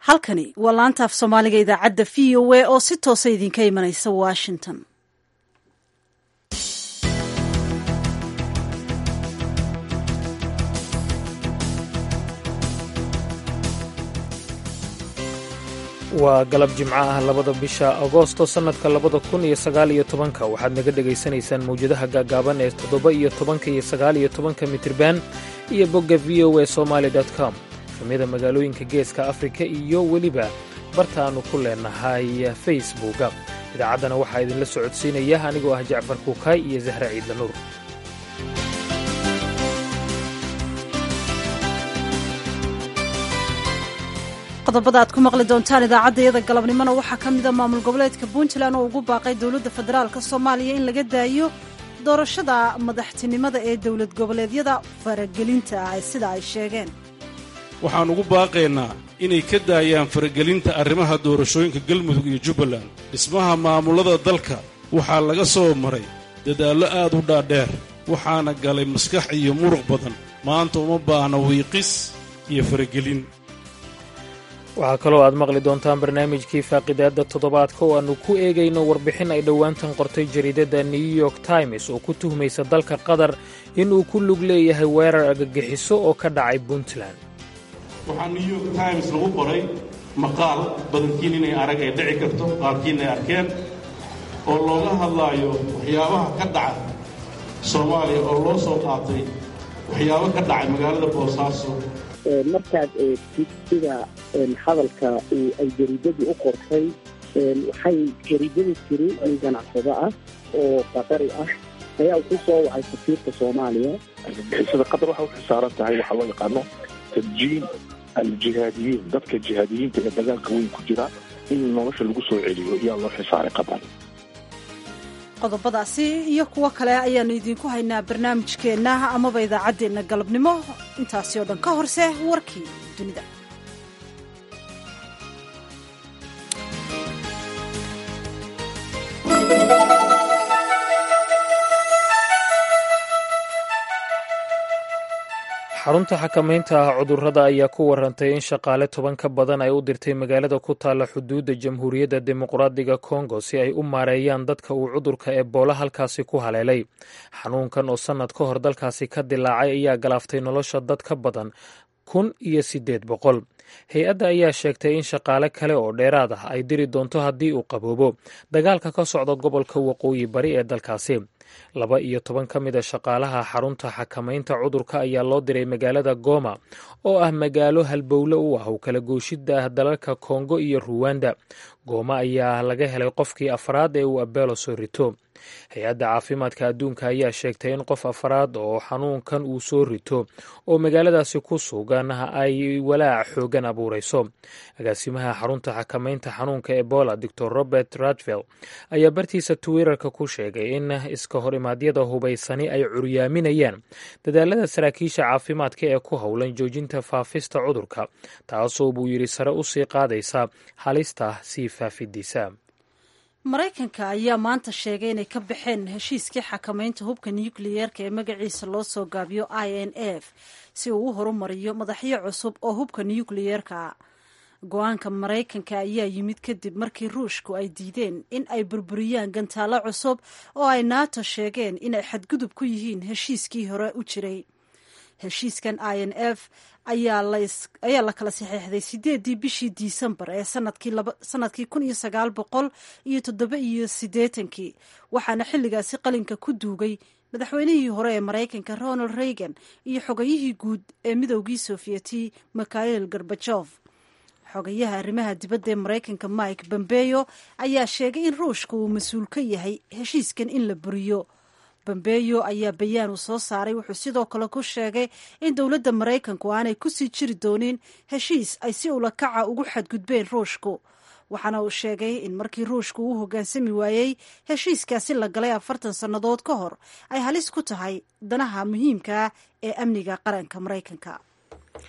halkani waa laanta af soomaaliga idaacadda v o a oo si toosa idinka imanaysa washington waa galab jimco ah labada bisha agoosto sannadka labada kun iyo sagaal iyo tobanka waxaad naga dhegaysanaysaan mawjadaha gaagaaban ee toddoba iyo tobanka iyo sagaal iyo tobanka mitirban iyo bogga v o a somaali com efamyada magaalooyinka geeska afrika iyo weliba barta aannu ku leenahay facebooka idaacaddana waxaa idinla socodsiinaya anigoo ah jacfar kuukaay iyo zahra ciidla nuur qodobada aad ku maqli doontaan idaacaddayada galabnimona waxaa ka mida maamul goboleedka puntland oo ugu baaqay dowladda federaalk soomaaliya in laga daayo doorashada madaxtinimada ee dowlad goboleedyada faragelinta ah sida ay sheegeen waxaan ugu baaqaynaa inay ka daayaan faragelinta arrimaha doorashooyinka galmudug iyo jubbaland dhismaha maamullada dalka waxaa laga soo maray dadaallo aad u dhaadheer waxaana galay maskax iyo muruq badan maanta uma baahna wiiqis iyo faragelin waxaa kaloo aad maqli doontaan barnaamijkii faaqidaadda toddobaadka oo aannu ku eegayno warbixin ay dhowaantan qortay jariidadda new york times oo ku tuhmaysa dalka qatar inuu ku lug leeyahay weerar argagixiso oo ka dhacay puntland waxaa new york times lagu qoray maqaal badankiin inay arag ay dhici karto qaarkiin ay arkeen oo looga hadlaayo waxyaabaha ka dhaca soomaaliya oo loo soo qaatay waxyaabo ka dhacay magaalada boosaaso markaad eegtid sida hadalka ay jariidadii u qortay waxay jariidada tiri nin ganacsado ah oo qatari ah ayaa ku soo wacay safiirka soomaaliya argagixisada qatar waxay u xisaaran tahay waxaa loo yaqaano tabjiin aljihaadiyiin dadka jihaadiyiinta ee dagaalka weyn ku jira in nolosha lagu soo celiyo ayaa loo xisaaray qatar qodobadaasi iyo kuwo kale ayaannu idiinku haynaa barnaamijkeenna amaba idaacaddeenna galabnimo intaasi oo dhan ka horse warkii dunida xarunta xakamaynta ah cudurrada ayaa ku warantay in shaqaale toban ka badan ay u dirtay magaalada ku taalla xuduudda jamhuuriyadda dimuqraadiga kongo si ay u maareeyaan dadka uu cudurka ebola halkaasi ku haleelay xanuunkan oo sannad ka hor dalkaasi ka dilaacay ayaa galaaftay nolosha dad ka badan kun iyo siddeed boqol hay-adda ayaa sheegtay in shaqaale kale oo dheeraad ah ay diri doonto haddii uu qaboobo dagaalka ka socda gobolka waqooyi bari ee dalkaasi laba iyo toban ka mid a shaqaalaha xarunta xakamaynta cudurka ayaa loo diray magaalada goma oo ah magaalo halbowle u ah u kala gooshidda ah dalalka kongo iyo ruwanda gooma ayaa laga helay qofkii afraad ee uu abeelo soo rito hay-adda caafimaadka adduunka ayaa sheegtay in qof afraad oo xanuunkan uu soo rito oo magaaladaasi ku sugan ay walaac xoogan abuurayso agaasimaha xarunta xakamaynta xanuunka ebola doctor robert radville ayaa bartiisa twitterka ku sheegay in iska horimaadyada hubaysani ay curyaaminayaan dadaalada saraakiisha caafimaadka ee ku howlan joojinta faafista cudurka taasoo buu yidhi sare u sii qaadaysa halista sii faafidiisa maraykanka ayaa maanta sheegay inay ka baxeen heshiiskii xakamaynta hubka nukliyeerka ee magaciisa loo soo gaabiyo i n f si uu u horumariyo madaxyo cusub oo hubka nukliyeerka go-aanka maraykanka ayaa yimid kadib markii ruushku ay diideen in ay burburiyaan gantaalo cusub oo ay nato sheegeen inay xadgudub ku yihiin heshiiskii hore u jiray heshiiskan i n f ayaa la kala saxeexday sideedii bishii disembar ee sanadkii kun iyo sagaal boqol iyo toddoba iyo siddeetankii waxaana xilligaasi qalinka ku duugay madaxweynihii hore ee maraykanka ronald reagan iyo xogayihii guud ee midoogii sofiyeeti mikhail gorbajof xogayaha arrimaha dibadda ee maraykanka mike bombeyo ayaa sheegay in ruushka uu mas-uul ka yahay heshiiskan in la buriyo bombeyo ayaa bayaan uu soo saaray wuxuu sidoo kale ku sheegay in dowladda maraykanku aanay kusii jiri doonin heshiis ay si ulakaca ugu xadgudbeen ruushku waxaana uu sheegay in markii ruushku uu hoggaansami waayey heshiiskaasi la galay afartan sannadood ka hor ay halis ku tahay danaha muhiimka ah ee amniga qaranka maraykanka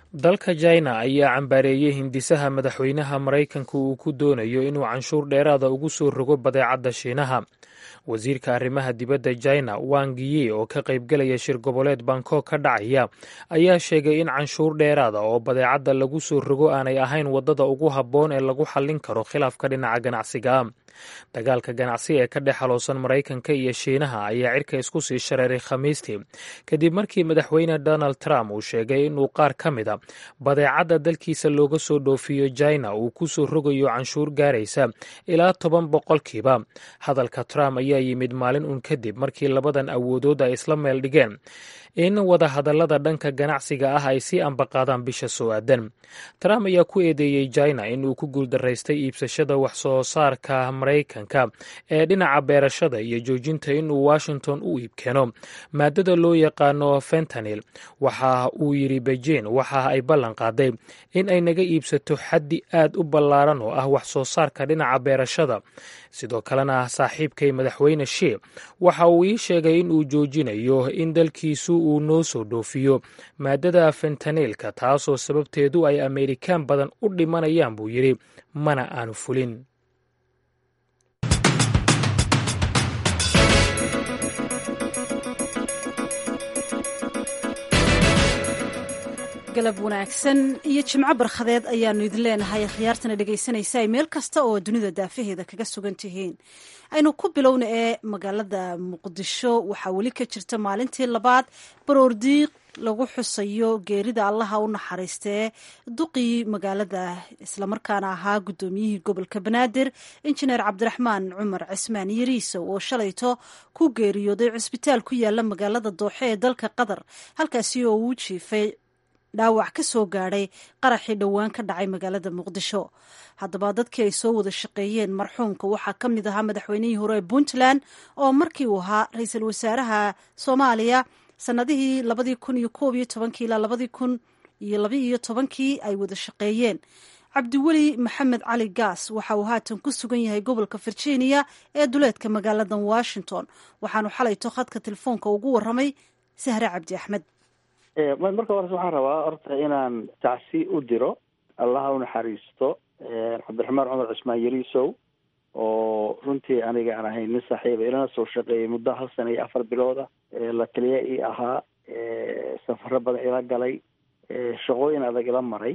dalka china ayaa cambaareeyey hindisaha madaxweynaha maraykanka uu ku doonayo inuu canshuur dheeraada ugu soo rogo badeecadda shiinaha wasiirka arrimaha dibadda china wang yi oo ka qaybgelaya shir goboleed bangkok ka dhacaya ayaa sheegay in canshuur dheeraada oo badeecadda lagu soo rogo aanay ahayn waddada ugu habboon ee lagu xallin karo khilaafka dhinaca ganacsiga dagaalka ganacsi ee ka dhex haloosan maraykanka iyo shiinaha ayaa cirka isku sii shareeray khamiistii kadib markii madaxweyne donald trump uu sheegay inuu qaar ka mid a badeecadda dalkiisa looga soo dhoofiyo china uu ku soo rogayo canshuur gaaraysa ilaa toban boqolkiiba hadalka trump ayaa yimid maalin uun kadib markii labadan awoodood ay isla meel dhigeen in wadahadallada dhanka ganacsiga ah ay sii ambaqaadaan bisha soo aadan trump ayaa ku eedeeyey china in uu ku guuldaraystay iibsashada wax soo saarka maraykanka ee dhinaca beerashada iyo joojinta inuu washington u iibkeeno maadada loo yaqaano fentanil waxa uu yidhi beijing waxa ay ballan qaaday in ay naga iibsato xaddi aad u ballaaran oo ah wax soo saarka dhinaca beerashada sidoo kalena saaxiibkay madaxweyne shii waxa uu ii sheegay in uu joojinayo in dalkiisu uu noo soo dhoofiyo maadada fentaniilka taasoo sababteedu ay ameerikaan badan u dhimanayaan buu yidhi mana aanu fulin galab wanaagsan iyo jimco barkhadeed ayaanu idin leenahay akhyaartana dhegaysanaysa ay meel kasta oo dunida daafaheeda kaga sugan tihiin aynu ku bilowna ee magaalada muqdisho waxaa weli ka jirta maalintii labaad baroordiiq lagu xusayo geerida allaha u naxariistee duqii magaalada islamarkaana ahaa guddoomiyihii gobolka banaadir injineer cabdiraxmaan cumar cismaan yariisow oo shalayto ku geeriyooday cusbitaal ku yaala magaalada dooxe ee dalka qatar halkaasi oo uu jiifay dhaawac ka soo gaadhay qaraxii dhowaan ka dhacay magaalada muqdisho haddaba dadkii ay soo wada shaqeeyeen marxuumka waxaa ka mid ahaa madaxweynihii hore ee puntland oo markii uu ahaa ra-iisul wasaaraha soomaaliya sanadihii labadii kun iyo koob iyo tobankii ilaa labadii kun iyo laba iyo tobankii ay wada shaqeeyeen cabdiweli maxamed cali gaas waxa uu haatan ku sugan yahay gobolka virginia ee duleedka magaalada washington waxaanu xalayto khadka telefoonka ugu waramay sahre cabdi axmed marka hores waxaan rabaa horta inaan tacsi u diro allaha u naxariisto cabdiraxmaan cumar cismaan yariisow oo runtii aniga aan ahayn nin saaxiiba ilana soo shaqeeyay muddo hal sana iyo afar bilooda la taliya ii ahaa safaro badan ila galay shaqooyin adag ila maray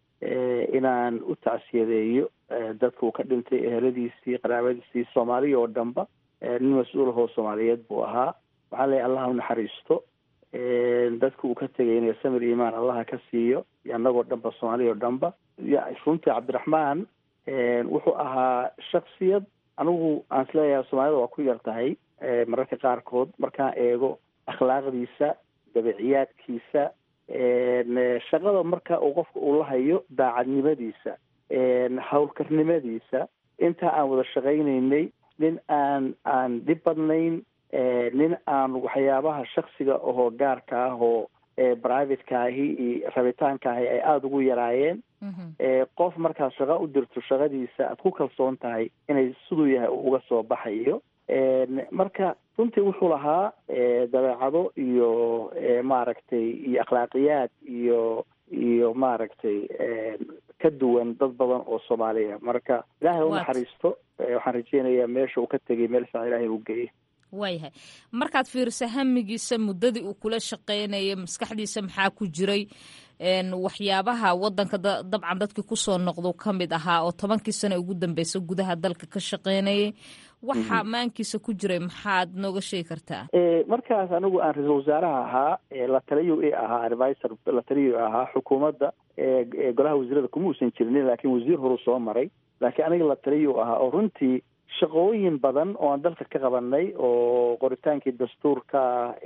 inaan u tacsiyadeeyo dadka uu ka dhintay eheladiisii qaraabadiisii soomaaliya oo dhanba nin mas-uul ahoo soomaaliyeed buu ahaa waxaan leeyahy allaha u naxariisto dadka uu ka tegay inay samir imaan allaha ka siiyo annagoo dhanba soomaaliya oo dhanba runtii cabdiraxmaan wuxuu ahaa shaksiyad anigu aan isleeyahay soomaalida waa ku yar tahay mararka qaarkood markaan eego akhlaaqdiisa dabiciyaadkiisa shaqada marka uu qofka uu la hayo daacadnimadiisa howlkarnimadiisa intaa aan wada shaqaynaynay nin aan aan dhib badnayn nin aan waxyaabaha shaksiga ahoo gaarka ah oo privateka ahi iyo rabitaanka ahi ay aada ugu yaraayeen qof markaad shaqa u dirto shaqadiisa aad ku kalsoon tahay inay siduu yahay uga soo baxayo marka runtii wuxuu lahaa dabeecado iyo maaragtay iyo akhlaaqiyaad iyo iyo maaragtay ka duwan dad badan oo soomaaliya marka ilaahay u naxariisto waxaan rajeynayaa meesha uu ka tegay meel fiican ilahay u geeyay waayahay markaad fiiriso hamigiisa muddadii uu kula shaqaynayay maskaxdiisa maxaa ku jiray waxyaabaha wadanka dabcan dadkii kusoo noqdo ka mid ahaa oo tobankii sano ugu dambeysa gudaha dalka ka shaqaynayay waxa maankiisa ku jiray maxaad nooga sheegi kartaa markaas anigu aan ra-iisul wasaaraha ahaa la taliyo i ahaa advisor la taliyo ahaa xukuumadda golaha wasiirada kuma uusan jirinin laakiin wasiir horu soo maray laakiin aniga la taliyo ahaa oo runtii shaqooyin badan oo aan dalka ka qabanay oo qoritaankii dastuurka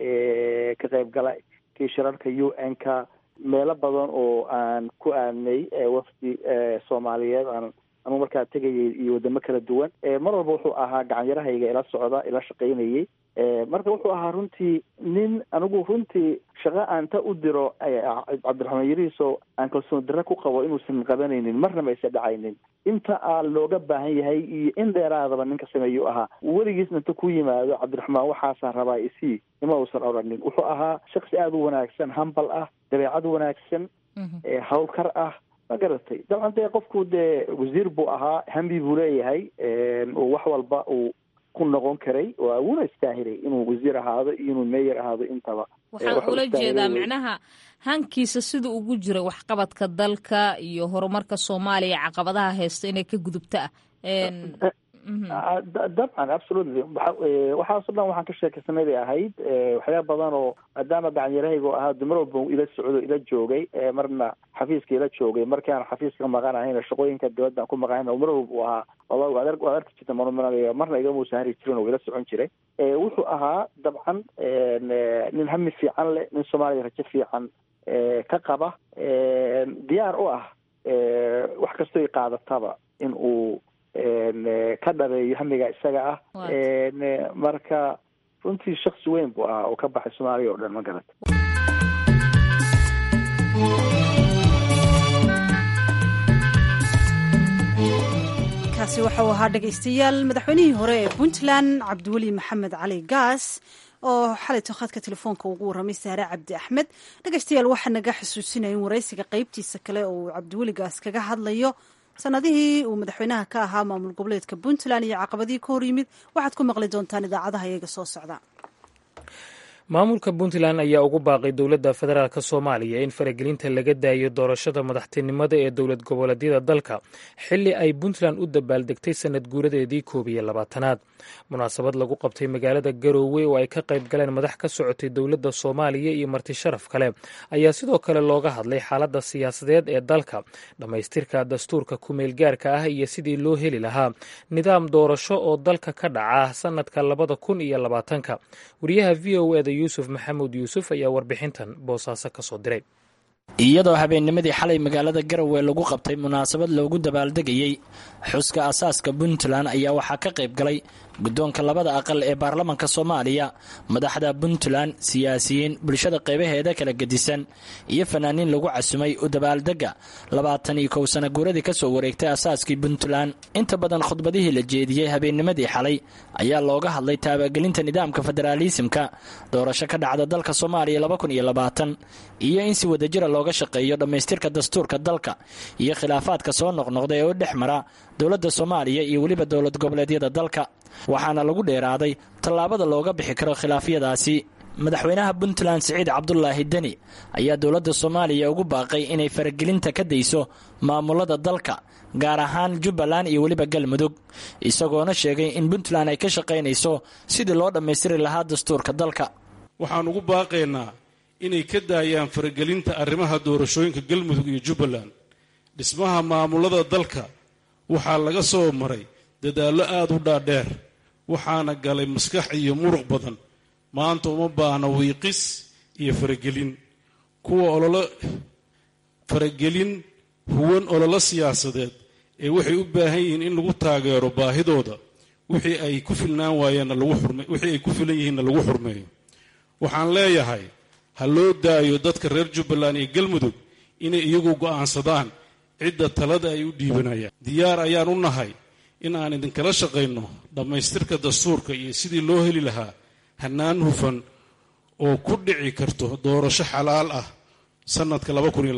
ka qaybgala kii shirarka u n ka meelo badan oo aan ku aadnay wafdi soomaaliyeed aan anugu markaa tegayay iyo wadamo kala duwan mar walba wuxuu ahaa gacanyarahayga ila socda ila shaqaynayay marka wuxuu ahaa runtii nin anigu runtii shaqa aan ta u diro cabdiraxmaan yariiso aan kalsoon darre ku qabo inuusan qabanaynin marna ma aysa dhacaynin inta aa looga baahan yahay iyo in dheeraadaba ninka sameeyuu ahaa weligiisna inta ku yimaado cabdiraxmaan waxaasaa rabaa isii ima uusan odhanin wuxuu ahaa shaksi aada u wanaagsan hambal ah dabeecad wanaagsan hawlkar ah ma garatay dabcan dee qofku dee wasiir buu ahaa hambi buu leeyahay uu wax walba uu ku noqon karay waa wuuna istaahilay inuu wasiir ahaado iyo inuu meyer ahaado intaba waxaan ula jeedaa micnaha hankiisa sida ugu jira waxqabadka dalka iyo horumarka soomaaliya caqabadaha haysta inay ka gudubta ah dabcan absolutely waxaaso dhan waxaan ka sheekaysanay bay ahayd waxyaaba badan oo maadaama gacanyarahaygo ahaa dumar walba ila socdo ila joogay marna xafiiska ila joogay markii aan xafiiska maqanahayna shaqooyinka dibadda aan ku maqanahayna mar walba uu ahaa waad arki jirta marmar marna igamuusa hari jirin oo ila socon jiray wuxuu ahaa dabcan nin hami fiican leh nin soomaaliya rajo fiican ka qaba diyaar u ah wax kastoo i qaadataba in uu ka dhabeeyo hamiga isaga ah marka runtii shaksi weyn buu ahaa oo ka baxay soomaaliya oo dhan ma garata kaasi waxau ahaa dhegaystayaal madaxweynihii hore ee puntland cabdiweli maxamed cali gaas oo xalayto khadka telefoonka ugu warramay saare cabdi axmed dhegaystayaal waxaa naga xusuusinaya in waraysiga qeybtiisa kale oo uu cabdiweli gaas kaga hadlayo sanadihii uu madaxweynaha ka ahaa maamul goboleedka puntland iyo caqabadihii ka hor yimid waxaad ku maqli doontaan idaacadaha iyaga soo socda maamulka puntland ayaa ugu baaqay dowladda federaalk soomaaliya in faragelinta laga daayo doorashada madaxtinimada ee dowlad goboleedyada dalka xilli ay puntland u dabaaldegtay sanad guuradeedii koob iyo labaatanaad munaasabad lagu qabtay magaalada garoowe oo ay ka qayb galeen madax ka socotay dowladda soomaaliya iyo marti sharaf kale ayaa sidoo kale looga hadlay xaaladda siyaasadeed ee dalka dhammaystirka dastuurka kumeelgaarka ah iyo sidii loo heli lahaa nidaam doorasho oo dalka ka dhaca sanadka labada kun iyo labaatanka wariyaha v o eda yuusuf maxamuud yuusuf ayaa warbixintan boosaaso ka soo diray iyadoo habeennimadii xalay magaalada garowe lagu qabtay munaasabad loogu dabaaldegayey xuska asaaska puntland ayaa waxaa ka qayb galay guddoonka labada aqal ee baarlamanka soomaaliya madaxda puntland siyaasiyiin bulshada qaybaheeda kala gedisan iyo fanaaniin lagu casumay u dabaaldega labaatan iyo kow sana guuradii ka soo wareegtay asaaskii puntland inta badan khudbadihii la jeediyey habeennimadii xalay ayaa looga hadlay taabagelinta nidaamka federaalisimka doorasho ka dhacda dalka soomaaliya iyo in si wadajira looga shaqeeyo dhammaystirka dastuurka dalka iyo khilaafaadka soo noqnoqda ee u dhex mara dowladda soomaaliya iyo weliba dowlad goboleedyada dalka waxaana lagu dheeraaday tallaabada looga bixi karo khilaafyadaasi madaxweynaha puntland siciid cabdulaahi deni ayaa dowladda soomaaliya ugu baaqay inay faragelinta ka dayso maamulada dalka gaar ahaan jubbaland iyo weliba galmudug isagoona sheegay in puntland ay ka shaqaynayso sidii loo dhammaystiri lahaa dastuurka dalka waxaan ugu baaqaynaa inay ka daayaan faragelinta arrimaha doorashooyinka galmudug iyo jubbaland dhismaha maamulada dalka waxaa laga soo maray dadaallo aad u dhaadheer waxaana galay maskax iyo muruq badan maanta uma baahna wiiqis iyo faragelin kuwa ololo faragelin huwan ololo siyaasadeed ee waxay u baahan yihiin in lagu taageero baahidooda wixii ay ku filnaan waayeenna lagu xurme wixii ay ku filan yihiinna lagu xurmeeyo waxaan leeyahay ha loo daayo dadka reer jubbaland iyo galmudug inay iyagu go'aansadaan cidda talada ay u dhiibanayaan diyaar ayaan u nahay in aan idinkala shaqayno dhammaystirka dastuurka iyo sidii loo heli lahaa hannaan hufan oo ku dhici karto doorasho xalaal ah sannadka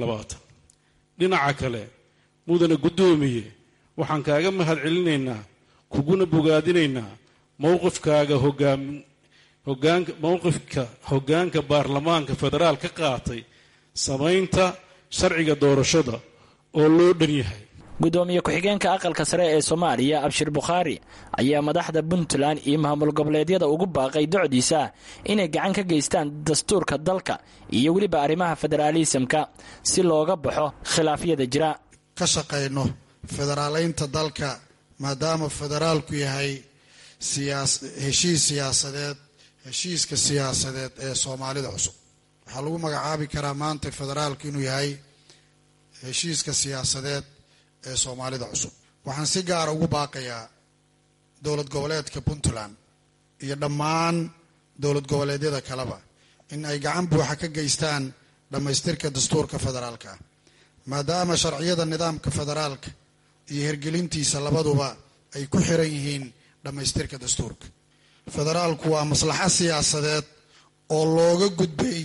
dhinaca kale mudane guddoomiye waxaan kaaga mahad celinaynaa kuguna bogaadinaynaa mowqifkaaga hogaamin hogaanka mowqifka hoggaanka baarlamaanka federaal ka qaatay samaynta sharciga doorashada oo loo dhan yahay gudoomiye ku-xigeenka aqalka sare ee soomaaliya abshir bukhaari ayaa madaxda puntland iyo maamul goboleedyada ugu baaqay docdiisa inay gacan ka geystaan dastuurka dalka iyo weliba arrimaha federaalisamka si looga baxo khilaafyada jira ka shaqayno federaalaynta dalka maadaama federaalku yahay heshiis siyaasadeed heshiiska siyaasadeed ee soomaalida cusub waxaa lagu magacaabi karaa maanta federaalku inuu yahay heshiiska siyaasadeed ee soomaalida cusub waxaan si gaara ugu baaqayaa dowlad goboleedka puntland iyo dhammaan dowlad goboleedyada kaleba in ay gacan buuxa ka geystaan dhammaystirka dastuurka federaalka ah maadaama sharciyada nidaamka federaalka iyo hirgelintiisa labaduba ay ku xiran yihiin dhammaystirka dastuurka federaalku waa maslaxo siyaasadeed oo looga gudbay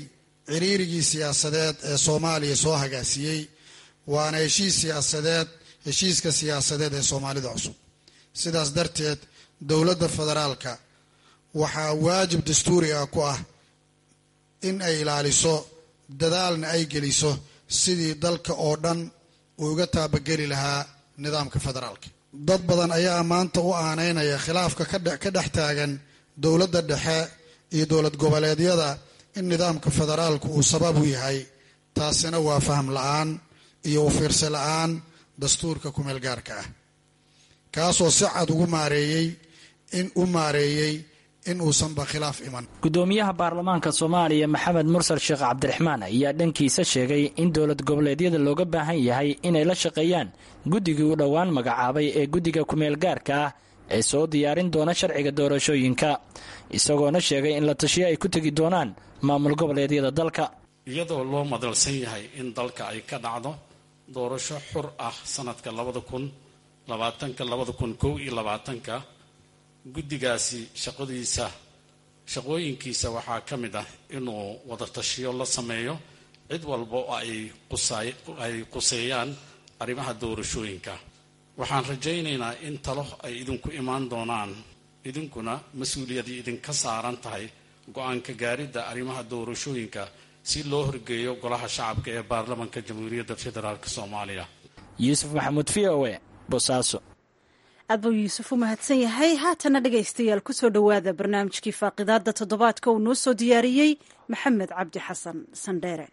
ciriirigii siyaasadeed ee soomaaliya soo hagaasiyey waana heshiis siyaasadeed heshiiska siyaasadeed ee soomaalida cusub sidaas darteed dowladda federaalka waxaa waajib dastuuri ah ku ah in ay ilaaliso dadaalna ay geliso sidii dalka oo dhan uu uga taabageli lahaa nidaamka federaalka dad badan ayaa maanta u aaneynaya khilaafka ka dhex taagan dowladda dhexe iyo dowlad goboleedyada in nidaamka federaalku uu sabab u yahay taasina waa faham la-aan iyo u fiirsi la-aan dastuurka kumeel gaarka ah kaasoo si cad ugu maareeyey in u maareeyey in uusanba khilaaf iman gudoomiyaha baarlamaanka soomaaliya maxamed mursal sheekh cabdiraxmaan ayaa dhankiisa sheegay in dowlad goboleedyada looga baahan yahay inay la shaqeeyaan guddigii u dhowaan magacaabay ee guddiga kumeel gaarka ah ee soo diyaarin doona sharciga doorashooyinka isagoona sheegay in la tashiyo ay ku tegi doonaan maamul goboleedyada dalka iyadoo loo madalsan yahay in dalka ay ka dhacdo doorasho xur ah sanadka labada kun labaatanka labada kun kow iyo labaatanka guddigaasi shaqadiisa shaqooyinkiisa waxaa ka mid ah inuu wadatashiyo la sameeyo cid walba oo ay quseeyaan arrimaha doorashooyinka waxaan rajaynaynaa in talo ay idinku imaan doonaan idinkuna mas-uuliyadii idinka saaran tahay go-aanka gaaridda arrimaha doorashooyinka si loo horgeeyo golaha shacabka ee baarlamanka jamhuuriyadda federaalk soomaaliya yuusuf maxamuud v o e bosaaso aad buu yuusuf u mahadsan yahay haatana dhegaystayaal kusoo dhowaada barnaamijkii faaqidaada toddobaadka uu noo soo diyaariyey maxamed cabdi xasan sandheere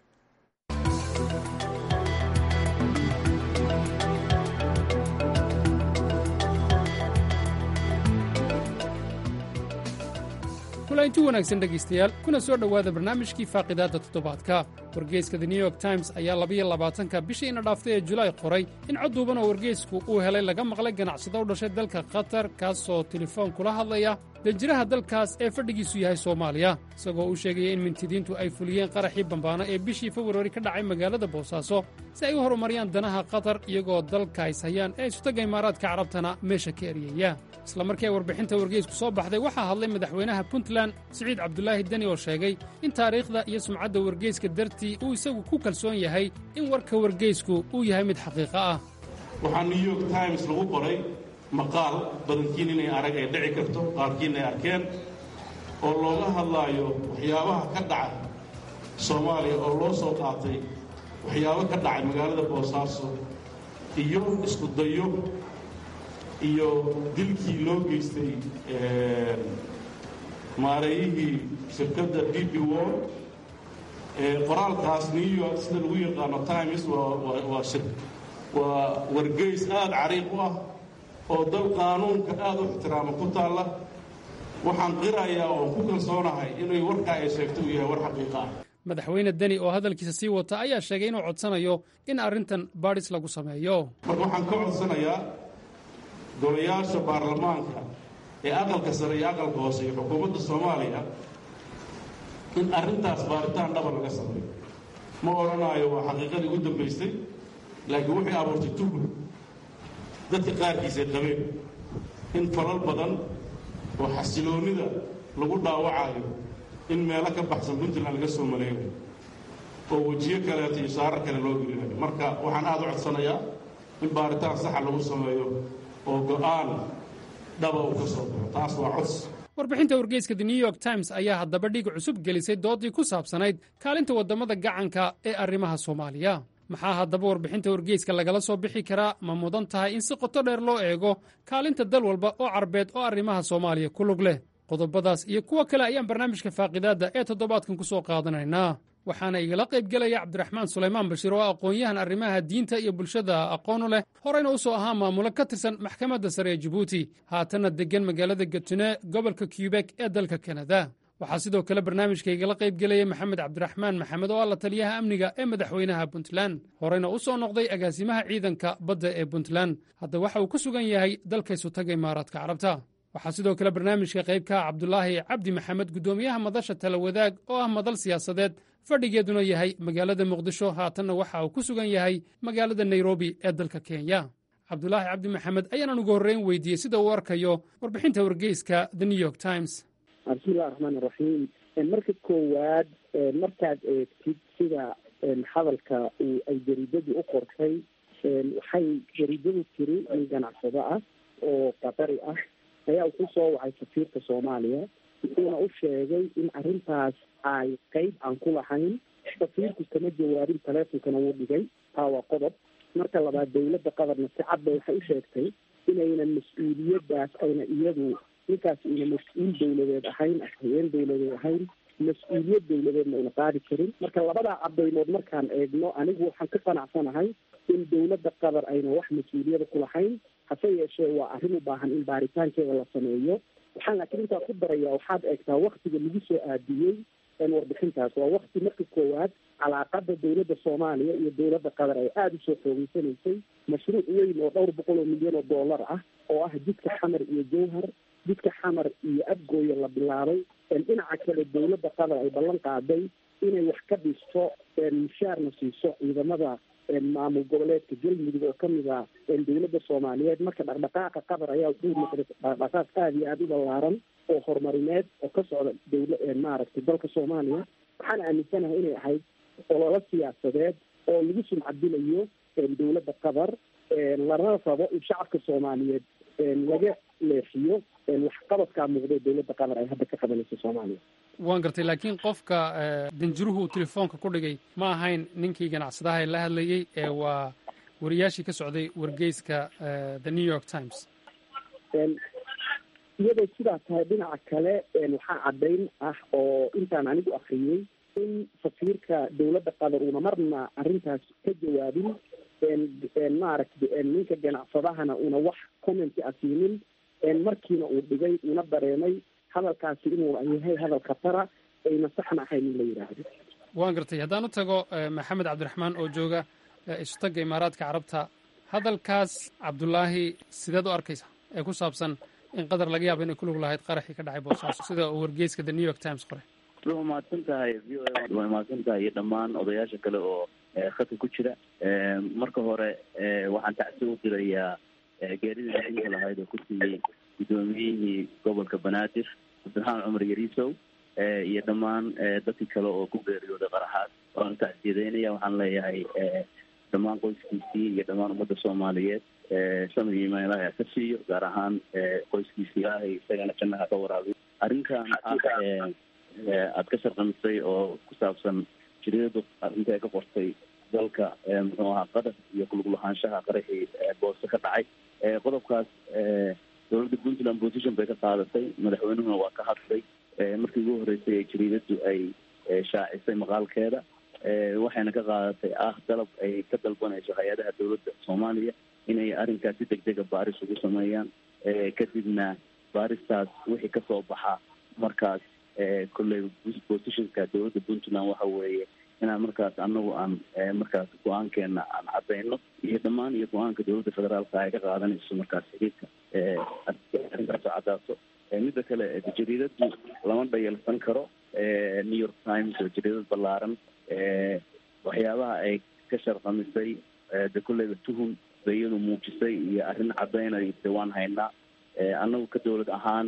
kulanti wanaagsan dhegaystayaal kuna soo dhowaada barnaamijkii faaqidaadda toddobaadka wargeyska the new york times ayaa labayo labaatanka bishii ina dhaaftay ee julaay qoray in cod duuban oo wargeysku uu helay laga maqlay ganacsado u dhashay dalka qatar kaasoo telefoon kula hadlaya danjiraha dalkaas ee fadhigiisu yahay soomaaliya isagoo uu sheegaya in mintidiintu ay fuliyeen qaraxii bambaano ee bishii februari ka dhacay magaalada boosaaso si ay u horumariyaan danaha qatar iyagoo dalka is hayaan ee isutaga imaaraadka carabtana meesha ka eryaya isla markii ay warbixinta wargeysku soo baxday waxaa hadlay madaxweynaha puntland siciid cabdulaahi deni oo sheegay in taariikhda iyo sumcadda wargeyska dartii uu isagu ku kalsoon yahay in warka wargeysku uu yahay mid xaqiiqo ah waxaa new york times lagu qoray maqaal badankiin inay arag ay dhici karto qaarkiin ay arkeen oo looga hadlaayo waxyaabaha ka dhaca soomaaliya oo loo soo qaatay waxyaabo ka dhacay magaalada boosaaso iyo isku dayo iyo dilkii loo geystay maareeyihii shirkadda d b wor qoraalkaas new york sida lagu yaqaano times waa wargeys aad cariiq u ah oo dal qaanuunka aad u ixtiraama ku taalla waxaan qirayaa oo ku kalsoonahay inay warkaa ay sheegto uu yahay war xaqiiqa ah madaxweyne deni oo hadalkiisa sii wata ayaa sheegay inuu codsanayo in arrintan baadhis lagu sameeyo marka waxaan ka codsanayaa golayaasha baarlamaanka ee aqalka sare iyo aqalka hoose iyo xukuumadda soomaaliya in arrintaas baaritaan dhaba laga sameeyo ma odhanaayo waa xaqiiqadii ugu dambaystay laakiin waxay abuurtay tuhur dadka qaarkiis ay qabeen in falal badan oo xasiloonnida lagu dhaawacayo in meelo ka baxsan puntland laga soo maleegayo oo wejiyo kaleeto iyo saarar kale loo gelinayo marka waxaan aad u codsanayaa in baaritaan saxa lagu sameeyo oo go'aan dhaba uu ka soo baxo taas waa cods warbixinta wargeyska the new york times ayaa haddaba dhig cusub gelisay doodii ku saabsanayd kaalinta waddamada gacanka ee arrimaha soomaaliya maxaa haddaba warbixinta wargeyska lagala soo bixi karaa ma mudan tahay in si qoto dheer loo eego kaalinta dal walba oo carbeed oo arrimaha soomaaliya ku lug leh qodobadaas iyo kuwo kale ayaan barnaamijka faaqidaadda ee toddobaadkan ku soo qaadanaynaa waxaana igala qayb gelaya cabdiraxmaan sulaymaan bashiir oo aqoon-yahan arrimaha diinta iyo bulshada aqoonu leh horeyna u soo ahaa maamulo ka tirsan maxkamadda sare ee jibuuti haatanna deggan magaalada gatune gobolka kyubek ee dalka kanada waxaa sidoo kale barnaamijka igala qayb gelaya maxamed cabdiraxmaan maxamed oo ah la taliyaha amniga ee madaxweynaha puntland horeyna u soo noqday agaasimaha ciidanka badda ee puntland hadda waxa uu ku sugan yahay dalkaysu taga imaaraadka carabta waxaa sidoo kale barnaamijka qaybka cabdulaahi cabdi maxamed guddoomiyaha madasha talawadaag oo ah madal siyaasadeed fadhigeeduna yahay magaalada muqdisho haatanna waxa uu ku sugan yahay magaalada nairobi ee dalka kenya cabdulaahi cabdi maxamed ayaanan ugu horreyn weydiiyey sida uu arkayo warbixinta wargeyska the new york times bismillahi raxmaan iraxiim marka koowaad markaad eegtid sida hadalka uu ay jariidadii u qortay waxay jariidadu tiri nin ganacsado ah oo qatari ah ayaa ku soo wacay safiirka soomaaliya wuxuuna u sheegay in arrintaas ay qeyb aan ku lahayn safiirku kama jawaabin taleefonkana wuu dhigay taa waa qodob marka labaad dawladda qatarna si cadba waxay u sheegtay inaynan mas-uuliyadaas ayna iyadu ninkaas ina mas-uul dawladeed ahayn haween dawladeed ahayn mas-uuliyad dawladeedna ayna qaadi karin marka labadaa cadaymood markaan eegno anigu waxaan ka qanacsanahay in dawladda qatar ayna wax mas-uuliyada ku lahayn hase yeeshee waa arrin u baahan in baaritaankeeda la sameeyo waxaan laakiin intaa ku daraya waxaad eegtaa waktiga lagu soo aadiyey warbixintaas waa wakti marka koowaad calaaqada dawladda soomaaliya iyo dawladda qatar ay aada usoo xoogeysanaysay mashruuc weyn oo dhowr boqol oo milyan oo dollar ah oo ah jidka xamar iyo jowhar jidka xamar iyo abgooya la bilaabay dhinaca kale dawladda qatar ay ballan qaaday inay wax ka dhisto mushaarna siiso ciidamada maamul goboleedka galmudug oo kamid ah dawladda soomaaliyeed marka dhaqdhaqaaqa qatar ayaa wuxuu noqday dhaqdhaqaaq aada iyo aada u ballaaran oo horumarineed oo ka socda dawla maaragtay dalka soomaaliya waxaan aaminsanahay inay ahayd ololo siyaasadeed oo lagu sumcadilayo dawladda qatar lana rabo in shacabka soomaaliyeed laga leexiyo waxqabadkaa muuqda dawladda qatar ay hadda ka qabanayso soomaaliya waan gartay laakiin qofka danjiruhu uu telefoonka ku dhigay ma ahayn ninkii ganacsadaha ee la hadlayey ee waa wariyaashii ka socday wargeyska the new york times iyadoo sidaa tahay dhinaca kale waxaa caddayn ah oo intaan anigu akriyey in safiirka dawladda qatar uuna marna arrintaas ka jawaabin maaragta ninka ganacsadahana una wax commenti a siinin markiina uu dhigay una dareemay hadalkaasi inuu yahay hadal khatara ayna saxna ahayn in la yidhaahdo waan gartay haddaan u tago maxamed cabdiraxmaan oo jooga isutagga imaaraadka carabta hadalkaas cabdulaahi sideed u arkaysa ee ku saabsan in qatar laga yaabo inay ku lug lahayd qaraxii ka dhacay boosaaso sida uu wargeyska the new york times qoray waa mahadsan tahay v o a waa mahadsan tahay iyo dhammaan odayaasha kale oo khadka ku jira marka hore waxaan tacsi u dirayaa geeridii naxinka lahayd oo ku siiyey guddoomiyihii gobolka banaadir cabdiraxmaan cumar yariisow iyo dhammaan dadkii kale oo ku geeriyooday qaraxaas waan tacsiyadeynaya waxaan leeyahay dhammaan qoyskiisii iyo dhammaan ummadda soomaaliyeed samad iyo imaan ilahi ha ka siiyo gaar ahaan qoyskiisii ilaahay isagana jannaha ka waraabiyo arrinkan ah aada ka sharqamisay oo ku saabsan jiridadu arrinta ay ka qortay dalka muxuu ahaa qatar iyo kulug lahaanshaha qaraxii boose ka dhacay qodobkaas dowladda puntland position bay ka qaadatay madaxweynuhuna waa ka hadlay markii ugu horreysay ee jariidadu ay shaacisay maqaalkeeda waxayna ka qaadatay ah dalab ay ka dalbanayso hay-adaha dowladda soomaaliya inay arrinkaas si deg dega baaris ugu sameeyaan kadibna baaristaas wixii kasoo baxa markaas kolley positionka dowladda puntland waxa weeye inaan markaas anagu aan markaas go-aankeena aan cadayno iyo dhammaan iyo go-aanka dowladda federaalka ay ka qaadanayso markaas xiriirka arrintaasoo cadaaso midda kale jariidadu lama dhayalsan karo new york times oo jariidad ballaaran waxyaabaha ay ka sharqamisay de kolleyba tuhum bay iyadu muujisay iyo arrin cadaynayo de waan haynaa anagu ka dowlad ahaan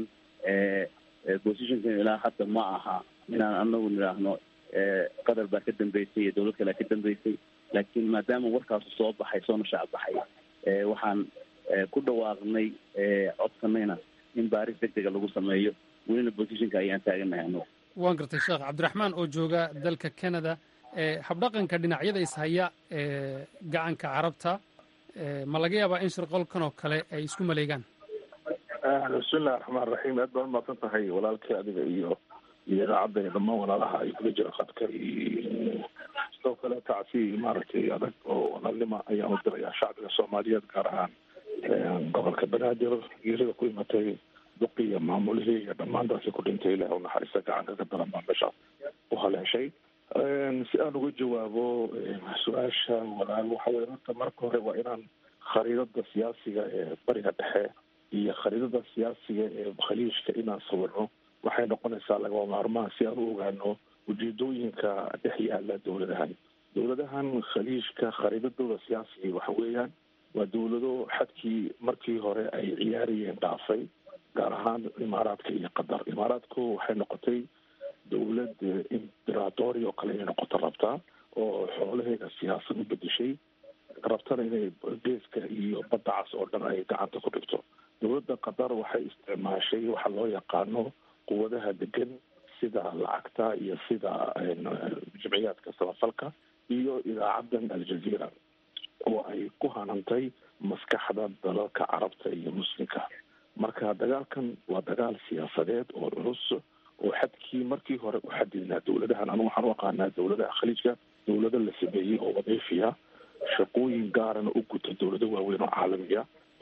positionkan ilaa hadda ma aha inaan anagu nidhaahno qatar baa ka dambeysay iyo dowlad kalea ka dambeysay laakiin maadaama warkaasu soo baxay soona shaac baxay waxaan ku dhawaaqnay codsanayna in baaris deg dega lagu sameeyo welina positionka ayaan taaganahay anagu waan gartay sheekh cabdiraxmaan oo jooga dalka canada habdhaqanka dhinacyada ishaya ee gacanka carabta ma laga yaabaa in shirqolkan oo kale ay isku maleegaan bismillahi raxmaan raxiim aad baan umaasan tahay walaalkii adiga iyo iyo idaacadda iyo dhammaan walaalaha ay kula jira khadka iyo sidoo kale tacsi maaragtay adag oo walaalnima ayaan u dirayaa shacbiga soomaaliyeed gaar ahaan gobolka banaadir geerida ku imatay duqi iyo maamulihii iyo dhammaan dadkii ku dhintay ilaah u naxariista gacanka ka daran baa meeshaas u haleeshay si aan uga jawaabo su-aasha walaal waxa weye horta marka hore waa inaan khariidada siyaasiga ee bariga dhexe iyo khariidada siyaasiga ee khaliijka inaan sawirno waxay noqonaysaa lagama maarmaan si aan u ogaano ujeedooyinka dhex yaala dowladahan dowladahan khaliijka khariidadooda siyaasiga waxa weeyaan waa dowlado xadkii markii hore ay ciyaarayeen dhaafay gaar ahaan imaaraadka iyo qatar imaaraadku waxay noqotay dowlad imperatori oo kale inay noqoto rabtaa oo xoolaheeda siyaasad u bedeshay rabtana inay geeska iyo badda cas oo dhan ay gacanta ku dhigto dowladda qatar waxay isticmaashay waxa loo yaqaano quwadaha degan sida lacagta iyo sida jimciyaadka samafalka iyo idaacadan aljazeera oo ay ku hanantay maskaxda dalalka carabta iyo muslimka marka dagaalkan waa dagaal siyaasadeed oo culus oo xadkii markii hore u xadidnaa dowladahan anu waxaan u aqaanaa dowladaha khaliijka dowlado la sameeyey oo wadiifiya shaqooyin gaarana u guta dowlado waaweyn oo caalamiya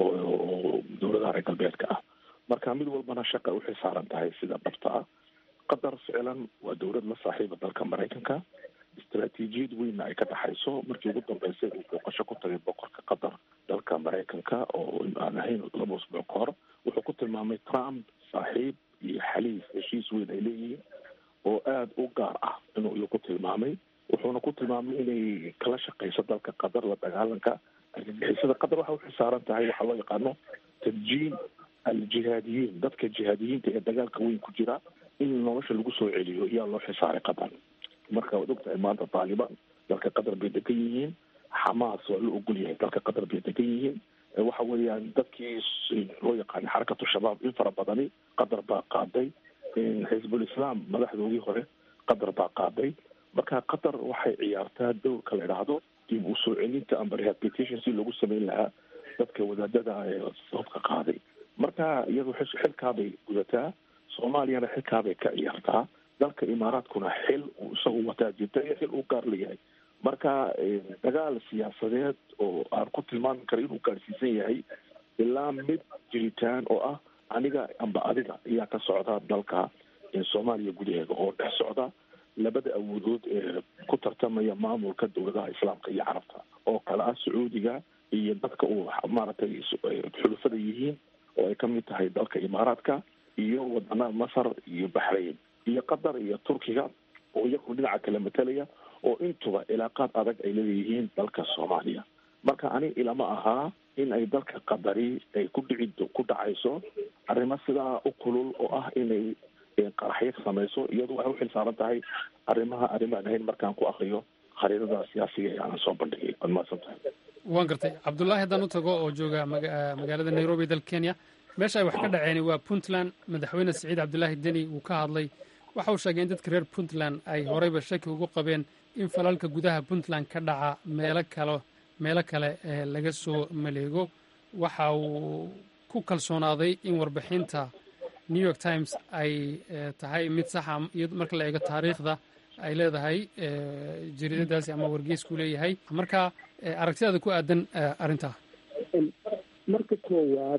oo dowladaha reer galbeedka ah marka mid walbana shaqa waxay saaran tahay sida dhabta ah qatar ficlan waa dowlad la saaxiiba dalka maraykanka istaraatiijiyad weynna ay ka dhexayso markii ugu dambeysay uu booqasho ku tagay boqorka qatar dalka maraykanka oo aan ahayn laba usbuuc ka hor wuxuu ku tilmaamay trump saaxiib iyo xaliif heshiis weyn ay leeyihiin oo aada u gaar ah inuu iyo ku tilmaamay wuxuuna ku tilmaamay inay kala shaqeyso dalka qatar la dagaalanka argagixisada qatar waxa waxay saaran tahay waxaa loo yaqaano tarjiin aljihaadiyiin dadka jihaadiyiinta ee dagaalka weyn ku jira in nolosha lagu soo celiyo yaa loo xisaaray qatar marka waad ogtahay maanta taalibaan dalka qatar bay degan yihiin xamaas waa la ogol yahay dalka qatar bay degan yihiin waxa weeyaan dadkii loo yaqaanay xarakatu shabaab in fara badani qatar baa qaaday xisbul islaam madaxdoodii hore qatar baa qaaday marka qatar waxay ciyaartaa dowrka la idhaahdo dib u soo celinta amba rehabilitation si loogu sameyn lahaa dadka wadaadada ee sababka qaaday marka iyadu xilkaabay gudataa soomaaliyana xilkaabay ka ciyaartaa dalka imaaraadkuna xil uu isagu wataa jirta iyo xil uu gaar leeyahay marka dagaal siyaasadeed oo aan ku tilmaami karo inuu gaarsiisan yahay ilaa mid jiritaan oo ah aniga amba adiga ayaa ka socda dalka soomaaliya gudaheeda oo dhex socda labada awoodood ee ku tartamaya maamulka dowladaha islaamka iyo carabta oo kale ah sacuudiga iyo dadka uu maaragtay xulufada yihiin oo ay kamid tahay dalka imaaraadka iyo wadanaha masar iyo baxrayn iyo qatar iyo turkiga oo iyagu dhinaca kale matalaya oo intuba cilaaqaad adag ay leeyihiin dalka soomaaliya marka ani ilama ahaa in ay dalka qadari ay ku dhici ku dhacayso arrimo sidaa u kulul oo ah inay qaraxyo samayso iyadu waxay uxil saaran tahay arrimaha arrimaan ahayn markaan ku akriyo khariidada siyaasiga ee aanan soo bandhigay waad mahadsan tahay waan gartay cabdullaahi haddaan u tago oo jooga magaalada nairobi dalka kenya meesha ay wax ka dhaceen waa puntland madaxweyne siciid cabdulaahi deni uu ka hadlay waxa uu sheegay in dadka reer puntland ay horeyba shaki ugu qabeen in falalka gudaha puntland ka dhaca meelo kale meelo kale laga soo maleego waxa uu ku kalsoonaaday in warbixinta new york times ay tahay mid saxa iyo marka la eego taariikhda ay leedahay jariidadaasi ama wargeysku leeyahay marka aragtidaada ku aadan arrintaa marka koowaad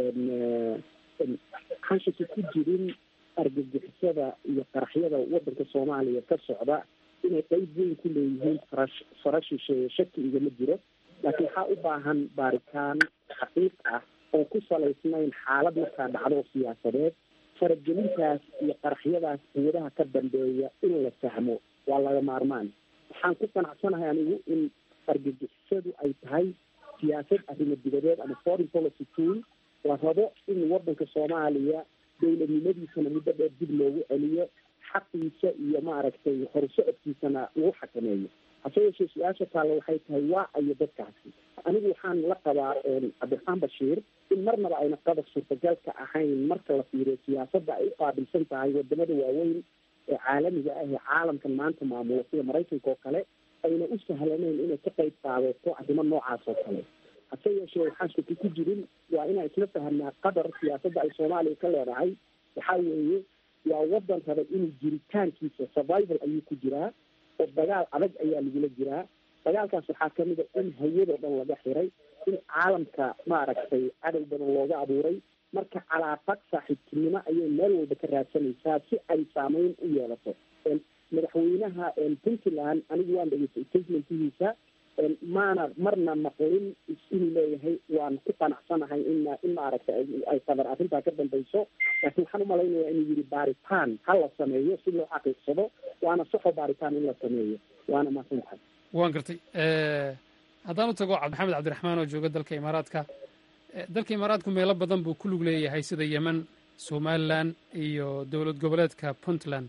waxaan shaki ku jirin argagixisada iyo qaraxyada wadanka soomaaliya ka socda inay qeyb weyn ku leeyihiin farash fara shisheeye shaki igama jiro laakiin waxaa u baahan baaritaan xaqiiq ah oo ku salaysnayn xaalad markaa dhacdo siyaasadeed faragelintaas iyo qaraxyadaas quwadaha ka dambeeya in la fahmo waa laga maarmaan waxaan ku qanacsanahay anigu in argagixisadu ay tahay siyaasad arrimo dibadeed ama foreign policy tool la rabo in wadanka soomaaliya dowladnimadiisana muddo dheer dib loogu celiyo xaqiisa iyo maaragtay horsocodkiisana lagu xakameeyo hase yeeshee su-aasha taalla waxay tahay waa ayo dadkaasi anigu waxaan la qabaa cabdiraxmaan bashiir in marnaba ayna qadar suurtagalka ahayn marka la fiiriyo siyaasadda ay u qaabilsan tahay wadamada waaweyn ee caalamiga ah ee caalamkan maanta maamula sida maraykanka oo kale ayna u sahlanayn inay ka qayb qaadato arrimo noocaas oo kale hase yeeshee waxaan shaki ku jirin waa inaan isla fahamnaa qadar siyaasadda ay soomaaliya ka leedahay waxaa weeye waa wadan raba inuu jiritaankiisa survival ayuu ku jiraa oo dagaal adag ayaa lagula jiraa dagaalkaas waxaa kamid a in hayadoo dhan laga xiray in caalamka maaragtay cadow badan looga abuuray marka calaaqad saaxiibtinimo ayay meel walba ka raadsanaysaa si ay saameyn u yeelato madaxweynaha puntland anigu waan dhegeystay statementkiisa maana marna maqlin inuu leeyahay waan ku qanacsanahay in in maaragtay ay qadar arrintaa ka dambayso laakiin waxaan umalaynayaa inuu yihi baaritaan ha la sameeyo si loo xaqiiqsado waana saxo baaritaan in la sameeyo waana mahadsan tahay waan gartay haddaan u tago maxamed cabdiraxmaan oo jooga dalka imaaraadka dalka imaaraadku meelo badan buu ku lug leeyahay sida yemen somalilan iyo dowlad goboleedka puntland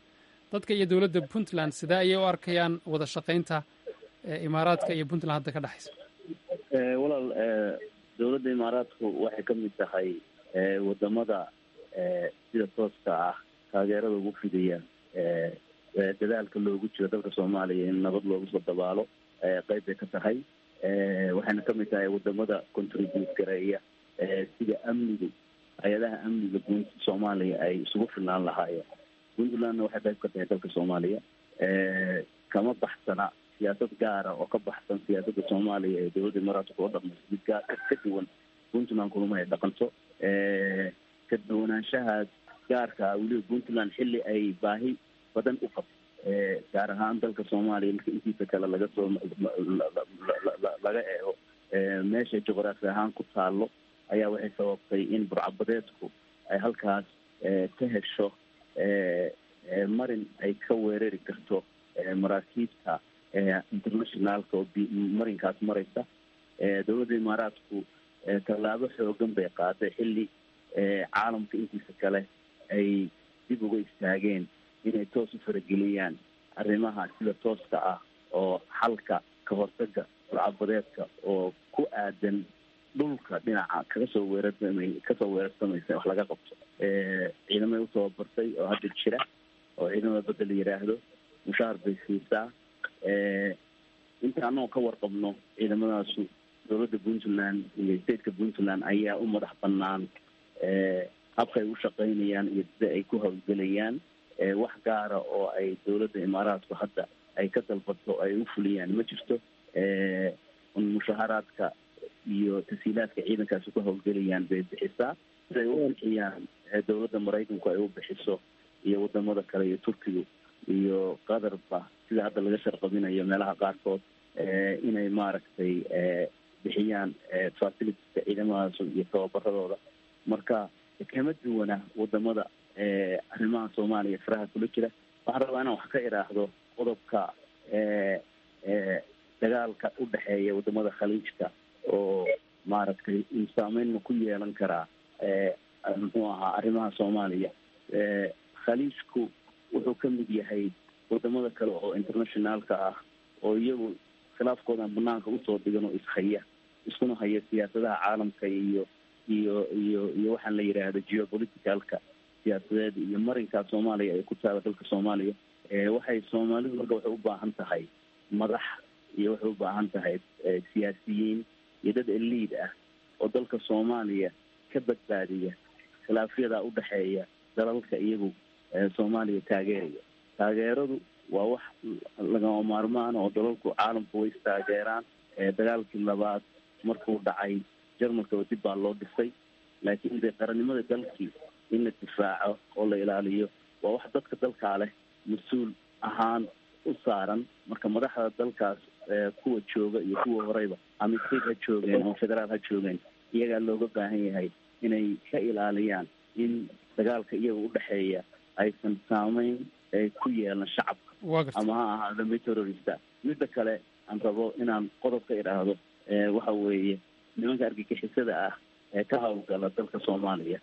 dadka iyo dowladda puntland sidee ayay u arkayaan wada shaqaynta imaaraadka iyo puntland hadda ka dhexaysa walaal dowladda imaaraadku waxay ka mid tahay wadamada sida tooska ah taageerada ugu fidaya dadaalka loogu jiro dalka soomaaliya in nabad loogu soo dabaalo qeyb bay ka tahay waxayna ka mid tahay wadamada contribute gareeya sida amnigu hay-adaha amniga guud soomaaliya ay isugu filnaan lahaayeen puntlandna waxay qayb ka tahay dalka soomaaliya kama baxsana siyaasad gaara oo ka baxsan siyaasadda soomaaliya ee dowladda imaaraadka oo dhaqmayso mid gaar ka duwan puntland kulama ay dhaqanto ka duwanaanshahaas gaarka weliba puntland xilli ay baahi badan u qabto gaar ahaan dalka soomaaliya marka intiisa kale laga soo laga eego meesha juqraafi ahaan ku taallo ayaa waxay sababtay in burcabadeedku ay halkaas ka hesho marin ay ka weerari karto maraakiibta internationalka oo marinkaas maraysa dowladda imaaraadku tallaabo xoogan bay qaaday xilli caalamka intiisa kale ay dib uga istaageen inay toos u farageliyaan arrimaha sida tooska ah oo xalka ka hortaga burcabadeedka oo ku aadan dhulka dhinaca kaga soo weerarsamay kasoo weerarsamaysa wax laga qabto ciidamay u tababartay oo hadda jira oo ciidamada badda la yidhaahdo mushaar bay siisaa inta anagoo ka warqabno ciidamadaasu dowladda puntland iyo stateka puntland ayaa u madax banaan habkay u shaqaynayaan iyo sida ay ku hawlgelayaan wax gaara oo ay dowladda imaaraadku hadda ay ka dalbato ay u fuliyaan ma jirto mushaharaadka iyo tasiilaadka ciidankaasi ku hawlgelayaan bay bixisaa siday u bixiyaan dowladda maraykanku ay u bixiso iyo wadamada kale iyo turkigu iyo qatarba sida hadda laga sharqabinayo meelaha qaarkood inay maaragtay bixiyaan facilitieska ciidamadaas iyo tababaradooda marka kama duwana wadamada arrimaha soomaaliya faraha kula jira waxaan rabaa inaan wax ka idhaahdo qodobka dagaalka u dhexeeya wadamada khaliijka oo maaragtay saameyn ma ku yeelan karaa muxuu ahaa arrimaha soomaaliya khaliijku wuxuu ka mid yahay wadamada kale oo internationalka ah oo iyagu khilaafkoodan banaanka usoo dhigan oo ishaya iskuna haya siyaasadaha caalamka iyo iyo iyo iyo waxaan la yidhaahdo geopoliticalka siyaasadeed iyo marinkaa soomaaliya ay ku taala dalka soomaaliya waxay soomaalidu marka waxay u baahan tahay madax iyo waxay u baahan tahay siyaasiyiin iyo dad eliid ah oo dalka soomaaliya ka badbaadiya khilaafyadaa udhexeeya dalalka iyagu soomaaliya taageeraya taageeradu waa wax lagama maarmaan oo dalalku caalamku way istaageeraan dagaalkii labaad markuu dhacay jarmalkaba dib baa loo dhisay laakiin dee qarannimada dalkii in la difaaco oo la ilaaliyo waa wax dadka dalkaa leh mas-uul ahaan u saaran marka madaxda dalkaas kuwa jooga iyo kuwa horeyba ama state ha joogeen ama federaal ha joogeen iyagaa looga baahan yahay inay ka ilaaliyaan in dagaalka iyaga udhexeeya aysan saameyn ku yeelan shacabka ama ha ahaado mid terrorista midda kale aan rabo inaan qodob ka idhaahdo waxa weeye nimanka argagixisada ah ee ka hawlgala dalka soomaaliya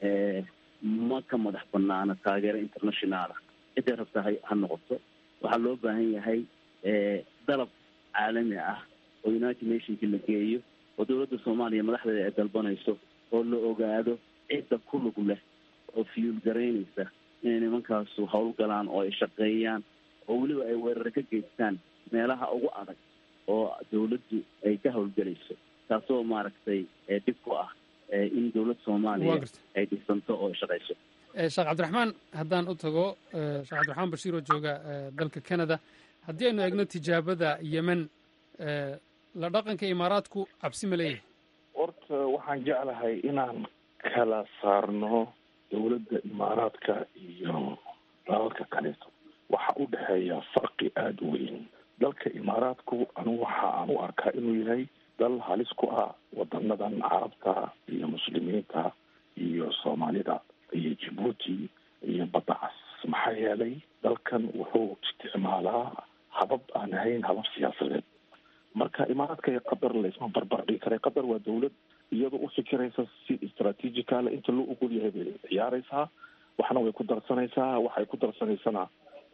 ma ka madax banaana taageero internationaala ciday rabta ha ha noqoto waxaa loo baahan yahay dalab caalami ah oo united nationki la geeyo oo dowladda soomaaliya madaxdeeda ay dalbanayso oo la ogaado cidda ku lug leh oo fiyuul garaynaysa inay nimankaasu howlgalaan oo ay shaqeeyaan oo weliba ay weerare ka geystaan meelaha ugu adag oo dowladdu ay ka howlgelayso taasoo maaragtay dhib ku ah in dowlad soomaaliya ay dhisanto oo shaqayso sheekh cabdiraxmaan haddaan u tago sheekh cabdiraxmaan bashiir oo jooga dalka canada haddii aynu eegno tijaabada yemen la dhaqanka imaaraadku cabsi ma leeyahay horta waxaan jeclahay inaan kala saarno dowladda imaaraadka iyo dalalka kaleeto waxaa u dhexeeya farqi aada u weyn dalka imaaraadku anigu waxa aan u arkaa inuu yahay dal halis ku ah wadanadan carabta iyo muslimiinta iyo soomaalida iyo jibuuti iyo badda cas maxaa yeelay dalkan wuxuu isticmaalaa habab aan ahayn habab siyaasadeed marka imaaraadka iyo qatar laysma barbar dhigi karay qatar waa dowlad iyadoo u fikiraysa si istraatiijicale inta loo ogol yahay bay ciyaaraysaa waxna way ku darsanaysaa waxay ku darsanaysana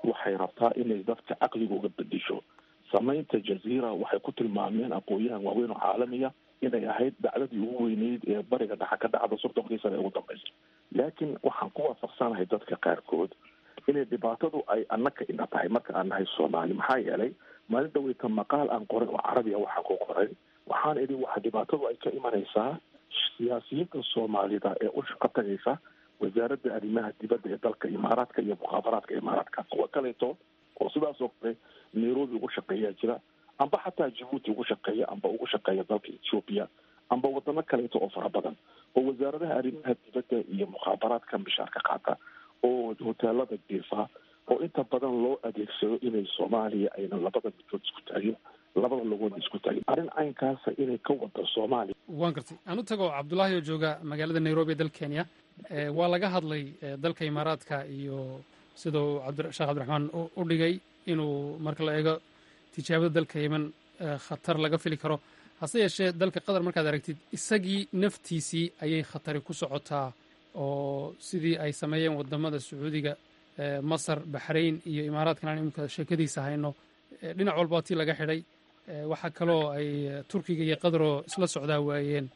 waxay rabtaa inay dadka caqligooga bedisho samaynta jaziira waxay ku tilmaameen aqoon-yahan waaweyn oo caalamiya inay ahayd dacdadii ugu weyneyd ee bariga dhexa ka dhacda soddonkii sana ee ugu dambeysay laakiin waxaan ku waafaqsanahay dadka qaarkood inay dhibaatadu ay annaka ina tahay marka aan nahay soomaali maxaa yeelay maalin dhaweyta maqaal aan qoray oo carabiya waxaan ku qoray waxaan idhi waxa dhibaatadu ay ka imanaysaa siyaasiyiinta soomaalida ee u shaqo tagaysa wasaaradda arrimaha dibadda ee dalka imaaraadka iyo mukhaabaraadka imaaraadka kuwa kaleeto oo sidaas oo kale nairobi ugu shaqeeyaa jira amba xataa jabuuti ugu shaqeeya amba ugu shaqeeya dalka ethiopia amba wadano kaleeto oo fara badan oo wasaaradaha arrimaha dibadda iyo mukhaabaraadka mishaarka qaata oo hoteelada diifa oo inta badan loo adeegsado inay soomaaliya aynan labada midkood isku taagin labada logoodna isku taagin arrin caynkaasa inay ka wada soomaaliya waan gartay aan u tago cabdulaahi oo jooga magaalada nairobi ee dalka kenya waa laga hadlay dalka imaaraadka iyo sidau sheekh cabdiraxmaan u dhigay inuu marka la eego tijaabada dalka yemen khatar laga fili karo hase yeeshee dalka qatar markaad aragtid isagii naftiisii ayay khatari ku socotaa oo sidii ay sameeyeen wadamada sacuudiga masar baxrayn iyo imaaraadkan aan imika sheekadiisa hayno dhinac walba tii laga xidhay waxaa kaloo ay turkiga iyo qataroo isla socdaa waayeen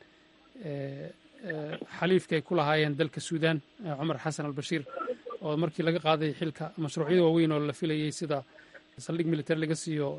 xaliifka ay ku lahaayeen dalka suudan cumar xasan albashiir oo markii laga qaaday xilka mashruucyada waaweyn oo la filayey sida saldhig military laga siiyo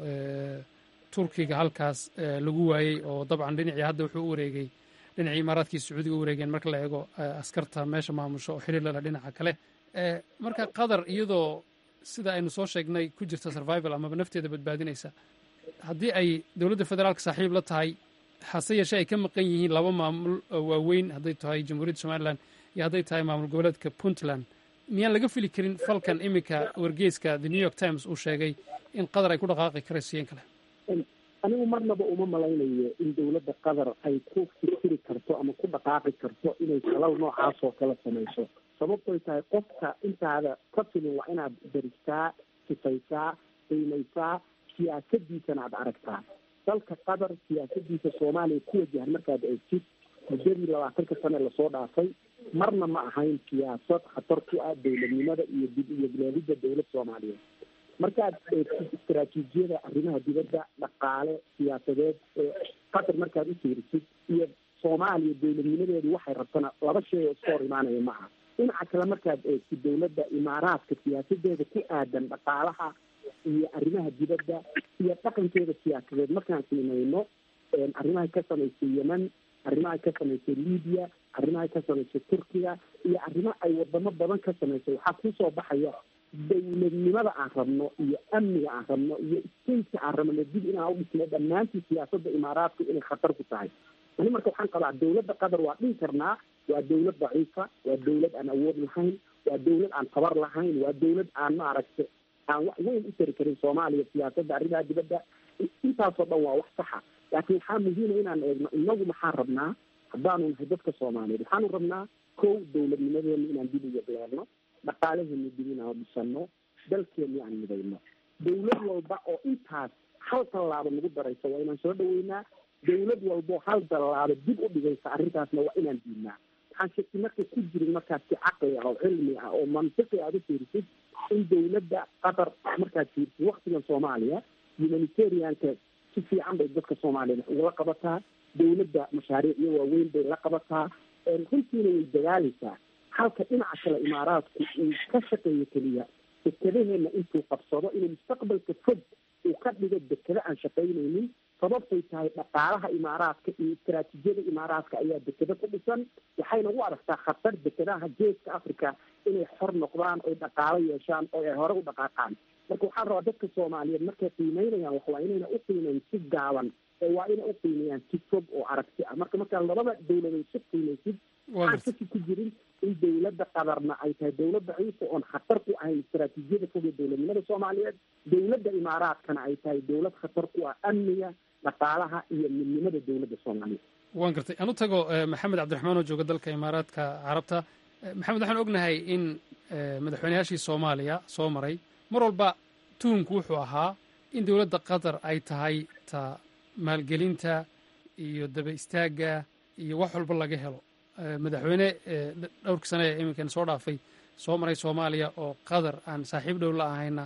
turkiga halkaas lagu waayey oo dabcan dhinacii hadda wuxuu u wareegay dhinacii imaaraadkii sacuudiga u wareegeen marka la eego askarta meesha maamusho oo xiriir lala dhinaca kale marka qatar iyadoo sida aynu soo sheegnay ku jirta survival amaba nafteeda badbaadinaysa haddii ay dowladda federaalka saaxiib la tahay hase yeeshee ay ka maqan yihiin laba maamul waaweyn hadday tahay jamhuuriyadda somalilan iyo hadday tahay maamul goboleedka puntland miyaan laga fili karin falkan iminka wargeyska the new york times uu sheegay in qatar ay ku dhaqaaqi karayso iyo in kale anigu marnaba uma malaynayo in dowladda qatar ay ku fikiri karto ama ku dhaqaaqi karto inay falal noocaas oo kala samayso sababtoy tahay qofka intaada ka filin waa inaad daristaa sifaysaa qiimaysaa siyaasadiisana aad aragtaa dalka qatar siyaasadiisa soomaaliya ku wajahan markaad eegtid muddadii labaatanka sane lasoo dhaafay marna ma ahayn siyaasad khatar ku ah dowladnimada iyo dib iyo bilaadidda dowlad soomaaliyeed markaad eegtid istaraatiijiyada arrimaha dibadda dhaqaale siyaasadeed ee qatar markaad u fiirisid iyo soomaaliya dowladnimadeedu waxay rabtana laba shay oo iska hor imaanaya ma aha dhinaca kale markaad eegtid dowladda imaaraadka siyaasadeeda ku aadan dhaqaalaha iyo arrimaha dibadda iyo dhaqankeeda siyaasadeed markaan qiimeyno arrimahay ka samaysay yemen arrimahay ka samaysay libiya arrimahay ka samaysay turkiya iyo arrimo ay wadamo badan ka samaysay waxaa kusoo baxaya dowladnimada aan rabno iyo amniga aan rabno iyo stateka aan rabno dib inaan udhisno dhammaantii siyaasadda imaaraadku inay khatar ku tahay ani marka waxaan qabaa dowladda qatar waa dhihi karnaa waa dowlad daciifa waa dowlad aan awood lahayn waa dowlad aan tabar lahayn waa dowlad aan maaragta aan wax weyn u tari karin soomaaliya siyaasadda arrimaha dibadda intaasoo dhan waa wax saxa laakiin waxaa muhiima inaan eegno inagu maxaan rabnaa haddaanu nahay dadka soomaaliyeed waxaanu rabnaa kow dowladnimadeena inaan dib uga bilaabno dhaqaalaheena dib inaan dhisano dalkeena aan midayno dowlad walba oo intaas hal tallaabo nagu daraysa waa inaan soo dhaweynaa dowlad walbo hal tallaabo dib u dhigaysa arrintaasna waa inaan diidnaa waxaan shaki marka ku jirin markaas si caqli ah oo cilmi ah oo mantiqi aad u fiirisid in dowladda qatar markaad fiirisid waktigan soomaaliya humanitarianka si fiican bay dadka soomaaliyeed ugala qabataa dowladda mashaariicyo waaweyn bay la qabataa runtiina way dagaalaysaa halka dhinaca kale imaaraadku uu ka shaqeeyo keliya dekadaheena intuu qabsado inuu mustaqbalka fog uu ka dhigo dekado aan shaqaynaynin sababtay tahay dhaqaalaha imaaraadka iyo istaraatiijiyada imaaraadka ayaa dekado ku dhisan waxayna u aragtaa khatar dekadaha geeska africa inay xor noqdaan oy dhaqaalo yeeshaan oo ay hore u dhaqaaqaan marka waxaan rabaa dadka soomaaliyeed markay qiimeynayaan wax waa inayna u qiimeyn si gaaban ee waa inay u qiimeeyaan si fog oo aragti ah marka markaa labada dowladood si qiimeysid waxaan shaki ku jirin in dowladda qadarna ay tahay dowlad daciifa oon khatar ku ahayn istaraatiijiyada fog ee dowladnimada soomaaliyeed dowladda imaaraadkana ay tahay dowlad khatar ku ah amniga dhaqaalaha iyo midnimada dowladda soomaaliyeed waan gartay aan u tago maxamed cabdiraxmaan oo jooga dalka imaaraadka carabta maxamed waxaan ognahay in madaxweynayaashii soomaaliya soo maray mar walba tuhumku wuxuu ahaa in dowladda qatar ay tahay ta maalgelinta iyo daba istaagga iyo wax walba laga helo madaxweyne dhowrkii sane ee iminkan soo dhaafay soo maray soomaaliya oo qatar aan saaxiib dhow la ahayna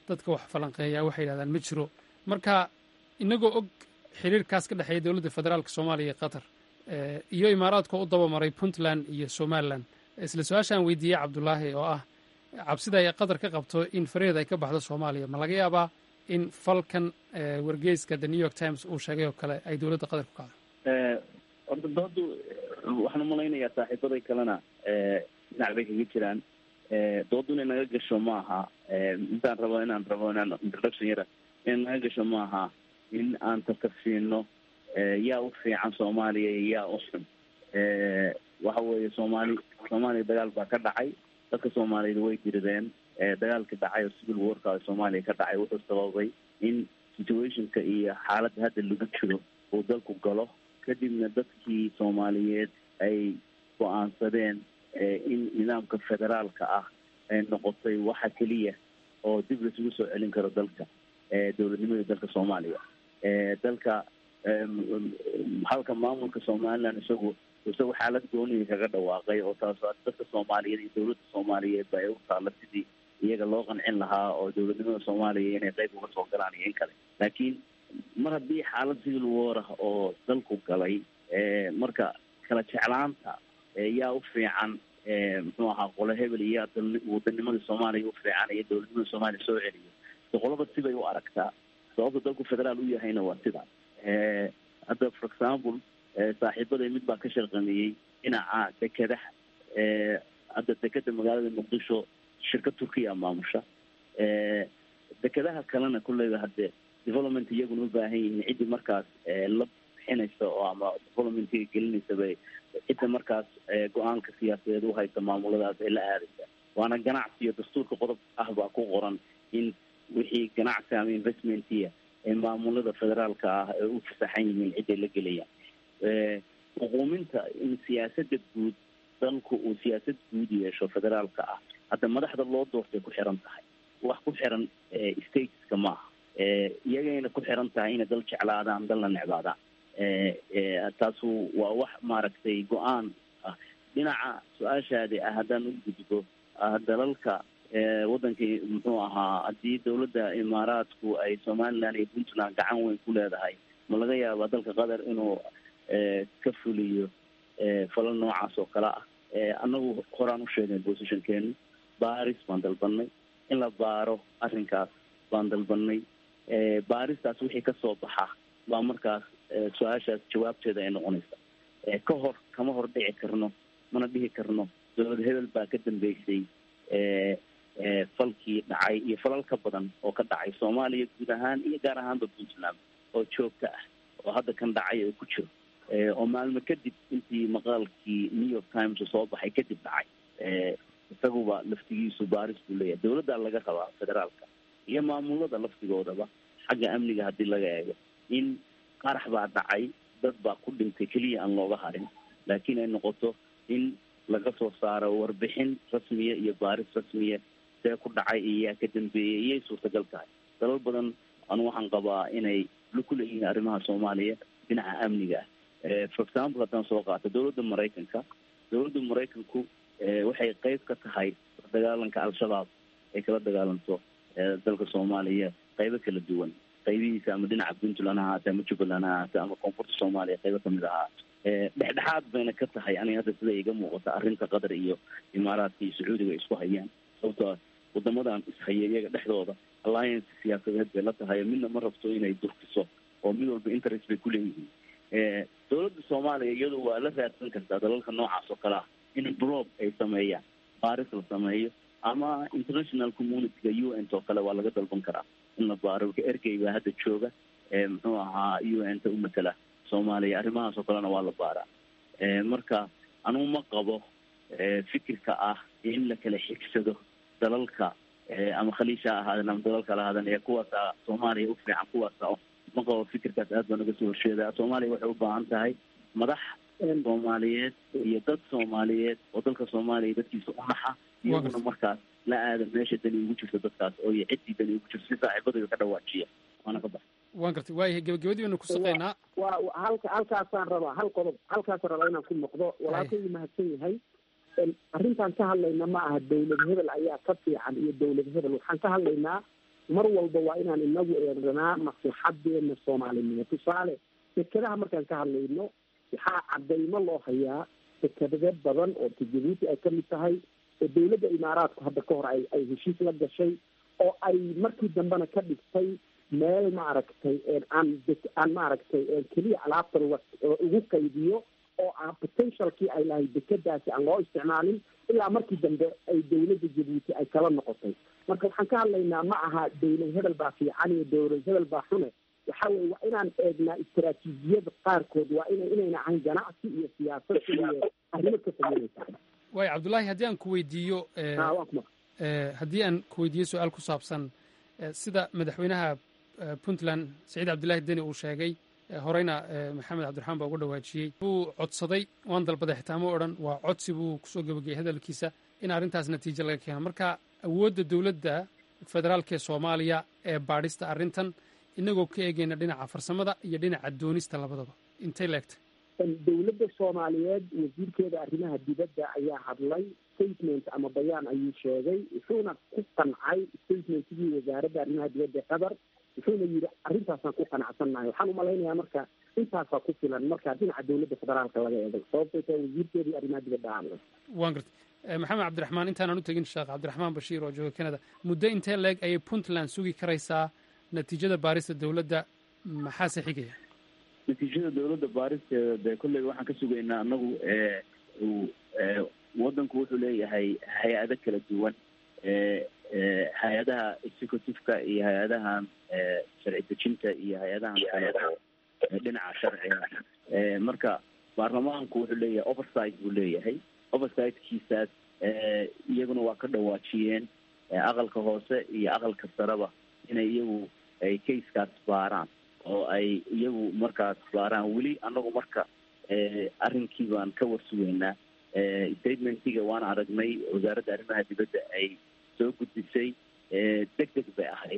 dadka wax falanqeeya waxay yidhahdaan ma jiro marka inagoo og xiriirkaas ka dhexeeya dowladda federaalka soomaaliya iyo qatar iyo imaaraadka u dabamaray puntland iyo somalilan isla su-aashaan weydiiyey cabdulaahi oo ah cabsida ay qatar ka qabto in faraheeda ay ka baxdo soomaaliya ma laga yaabaa in falkan wargeyska the new york times uu sheegay oo kale ay dowladda qatar ku kacdo horta doodu waxaan umalaynayaa saaxiibaday kalena dhinac bay kaga jiraan doodu inay naga gasho maaha intaan rabo inaan rabo inaan introduction yara inay naga gasho maaha in aan tartarsiino yaa u fiican soomaaliya iyo yaa u xun waxa weeye soomaali soomaaliya dagaal baa ka dhacay dadka soomaaliyeed way dirideen dagaalka dhacay oo civil warka soomaaliya ka dhacay wuxuu sababay in situationka iyo xaaladda hadda lagu jiro uu dalku galo kadibna dadkii soomaaliyeed ay go-aansadeen in nidaamka federaalka ah ay noqotay waxa keliya oo dib laisugu soo celin karo dalka dowladnimada dalka soomaaliya dalka halka maamulka somaliland isagu isagu xaalad gooniga kaga dhawaaqay oo taas dadka soomaaliyeed iyo dowladda soomaaliyeed ba ay u taalla sidii iyaga loo qancin lahaa oo dowladnimada soomaaliya inay qayb uga soo galaan iyo in kale laakiin mar haddii xaalad civil war ah oo dalku galay marka kala jeclaanta yaa u fiican muxuu ahaa qole hebel iyo yaa wadanimadii soomaaliya u fiican iyo dowladnimada soomaaliya soo celiyo so qolaba sibay u aragtaa sababta dalku federaal u yahayna waa sidaa hadda for example saaxiibaday mid baa ka sharqameeyey dhinaca dekedaha hadda dekeda magaalada muqdisho shirkad turkiya maamusha dekedaha kalena kulleyba hadde development iyaguna u baahan yihiin ciddii markaas la bixinaysa oo ama developmentiga gelinaysa bay cidda markaas go-aanka siyaasadeed u haysa maamuladaas ay la aadaysa waana ganacsi iyo dastuurka qodob ah baa ku qoran in wixii ganacsi ama investmentiya ee maamulada federaalka ah ay u fasaxan yihiin ciday la gelayaan xuquuminta in siyaasada guud dalku uu siyaasad guud yeesho federaalka ah hadda madaxda loo doortay ku xiran tahay wax ku xiran stateska maaha iyagayna ku xiran tahay inay dal jeclaadaan dal la necbaadaan taasu waa wax maaragtay go-aan ah dhinaca su-aashaadi ah haddaan u gudbo dalalka wadankii muxuu ahaa haddii dowladda imaaraadku ay somaliland iyo puntland gacan weyn ku leedahay ma laga yaabaa dalka qatar inuu ka fuliyo falal noocaas oo kale ah annagu horaan u sheegnay positionkeenu baris baan dalbanay in la baaro arrinkaas baan dalbanay baaristaas wixii kasoo baxa baa markaas su-aashaas jawaabteeda ay noqonaysa ka hor kama hor dhici karno mana dhihi karno dowlad hebel baa ka dambeysay falkii dhacay iyo falal ka badan oo ka dhacay soomaaliya guud ahaan iyo gaar ahaanba puntland oo joogta ah oo hadda kan dhacay oo ku jiro oo maalmo kadib intii maqaalkii new york times soo baxay kadib dhacay isaguba laftigiisu baaris buu leeyahay dowladdaa laga rabaa federaalka iyo maamulada laftigoodaba xagga amniga haddii laga eego in qarax baa dhacay dad baa ku dhintay keliya aan looga harin laakiin ay noqoto in laga soo saaro warbixin rasmiya iyo baaris rasmiya see ku dhacay iyo yaa ka dambeeyay iyay suurtagal tahay dalal badan anu waxaan qabaa inay ku leeyihiin arrimaha soomaaliya dhinaca amniga ah for example haddaan soo qaato dowladda maraykanka dowladda maraykanku waxay qeyb ka tahay dagaalanka al-shabaab ay kala dagaalanto dalka soomaaliya qeybo kala duwan qaybihiisa ama dhinaca puntland ha ahaate ama jubbaland ha ahaate ama koonfurta soomaaliya qaybo kamid ahaa dhexdhexaad bayna ka tahay aniga hadda sida iga muuqata arrinta qatar iyo imaaraadka iyo sacuudiga ay isku hayaan sababtoo wadamadan ishaya iyaga dhexdooda alliance siyaasadeed bay la tahay midna ma rabto inay durkiso oo mid walba interest bay kuleeyihiin dowladda soomaaliya iyadu waa la raadsan kartaa dalalka noocaas oo kale ah in brob ay sameeyaan baaris la sameeyo ama international communityga u n t oo kale waa laga dalban karaa in la baaro ergey baa hadda jooga muxuu ahaa u n ta u matala soomaaliya arrimahaas oo kalena waa la baaraa marka anugu ma qabo fikirka ah in la kala xigsado dalalka ama khaliisha ha ahaaden ama dalal kala ahaaden ee kuwaasa soomaaliya u fiican kuwaasa ma qabo fikirkaas aad baa naga soo horjeedaa soomaaliya waxay u baahan tahay madax soomaaliyeed iyo dad soomaaliyeed oo dalka soomaaliya dadkiisa u naxa iyaguna markaas la aada meesha dani ugu jirto dadkaas oo iyo ciddii dani ugu jirto si saaxiibadayda ka dhawaajiya waana ka baxa waan gartay waayahay gebagabadii baynu ku saqaynaa waa halka halkaasaan rabaa hal qodob halkaasaan rabaa inaan ku noqdo walaalkaygu mahadsan yahay arrintaan ka hadlayna ma aha dowlad hebel ayaa ka fiican iyo dowlad hebel waxaan ka hadlaynaa mar walba waa inaan inagu eeganaa maslaxadeena soomaalinimo tusaale dekedaha markaan ka hadlayno waxaa cadaymo loo hayaa dekedade badan oo jabuuti ay kamid tahay oo dawladda imaaraadku hadda ka hor ay ay heshiis la gashay oo ay markii dambena ka dhigtay meel maaragtay aan aan maaragtay keliya alaabta ugu qaybiyo oo aan potentialkii ay lahayd dekedaasi aan loo isticmaalin ilaa markii dambe ay dawladda jabuuti ay kala noqotay marka waxaan ka hadlaynaa ma aha dawlad hebel baa fiican iyo dawlad hebel baa xune waxa weye waa inaan eegnaa istaraatiijiyada qaarkood waa ina inayna ahayn ganacsi iyo siyaasad iyo arrimo ka fogeynaysa waay cabdullaahi haddii aan ku weydiiyo haddii aan ku weydiiyo su-aal ku saabsan sida madaxweynaha puntland saciid cabdullaahi deni uu sheegay horeyna maxamed cabdiraxmaan baa uga dhawaajiyey buu codsaday waan dalbaday xitaa ma odhan waa codsi buu kusoo gebageyay hadalkiisa in arrintaas natiijo laga keeno marka awoodda dowladda federaalka ee soomaaliya ee baadhista arrintan inagoo ka eegayna dhinaca farsamada iyo dhinaca doonista labadaba intay leegtay dawladda soomaaliyeed wasiirkeeda arrimaha dibadda ayaa hadlay statement ama bayaan ayuu sheegay wuxuuna ku qancay statementkii wasaaradda arrimaha dibadda ee qatar wuxuuna yidhi arrintaasaan ku qanacsannahay waxaan umalaynayaa marka intaasaa ku filan marka dhinaca dawladda federaalka laga eegay sababtay tahay wasiirkeedii arrimaha dibadda hadlay waan gartay maxamed cabdiraxmaan intaanaan u tegin sheekh cabdiraxmaan bashiir oo jooga canada muddo intee leeg ayay puntland sugi karaysaa natiijada baarista dawladda maxaase xigaya natiijada dawladda baaristeeda dee kolleyba waxaan ka sugaynaa anagu waddanku wuxuu leeyahay hay-ado kala duwan hay-adaha executiveka iyo hay-adahan sharci dejinta iyo hay-adahan kale oo dhinaca sharciga marka baarlamaanku wuxuu leeyahay oversight buu leeyahay oversight-kiisaas iyaguna waa ka dhawaajiyeen aqalka hoose iyo aqalka sareba inay iyagu ay casekaas baaraan oo ay iyagu markaas baaraan weli anagu marka arrinkii baan ka warsugeynaa statementiga waan aragnay wasaaradda arrimaha dibadda ay soo gudbisay deg deg bay ahayd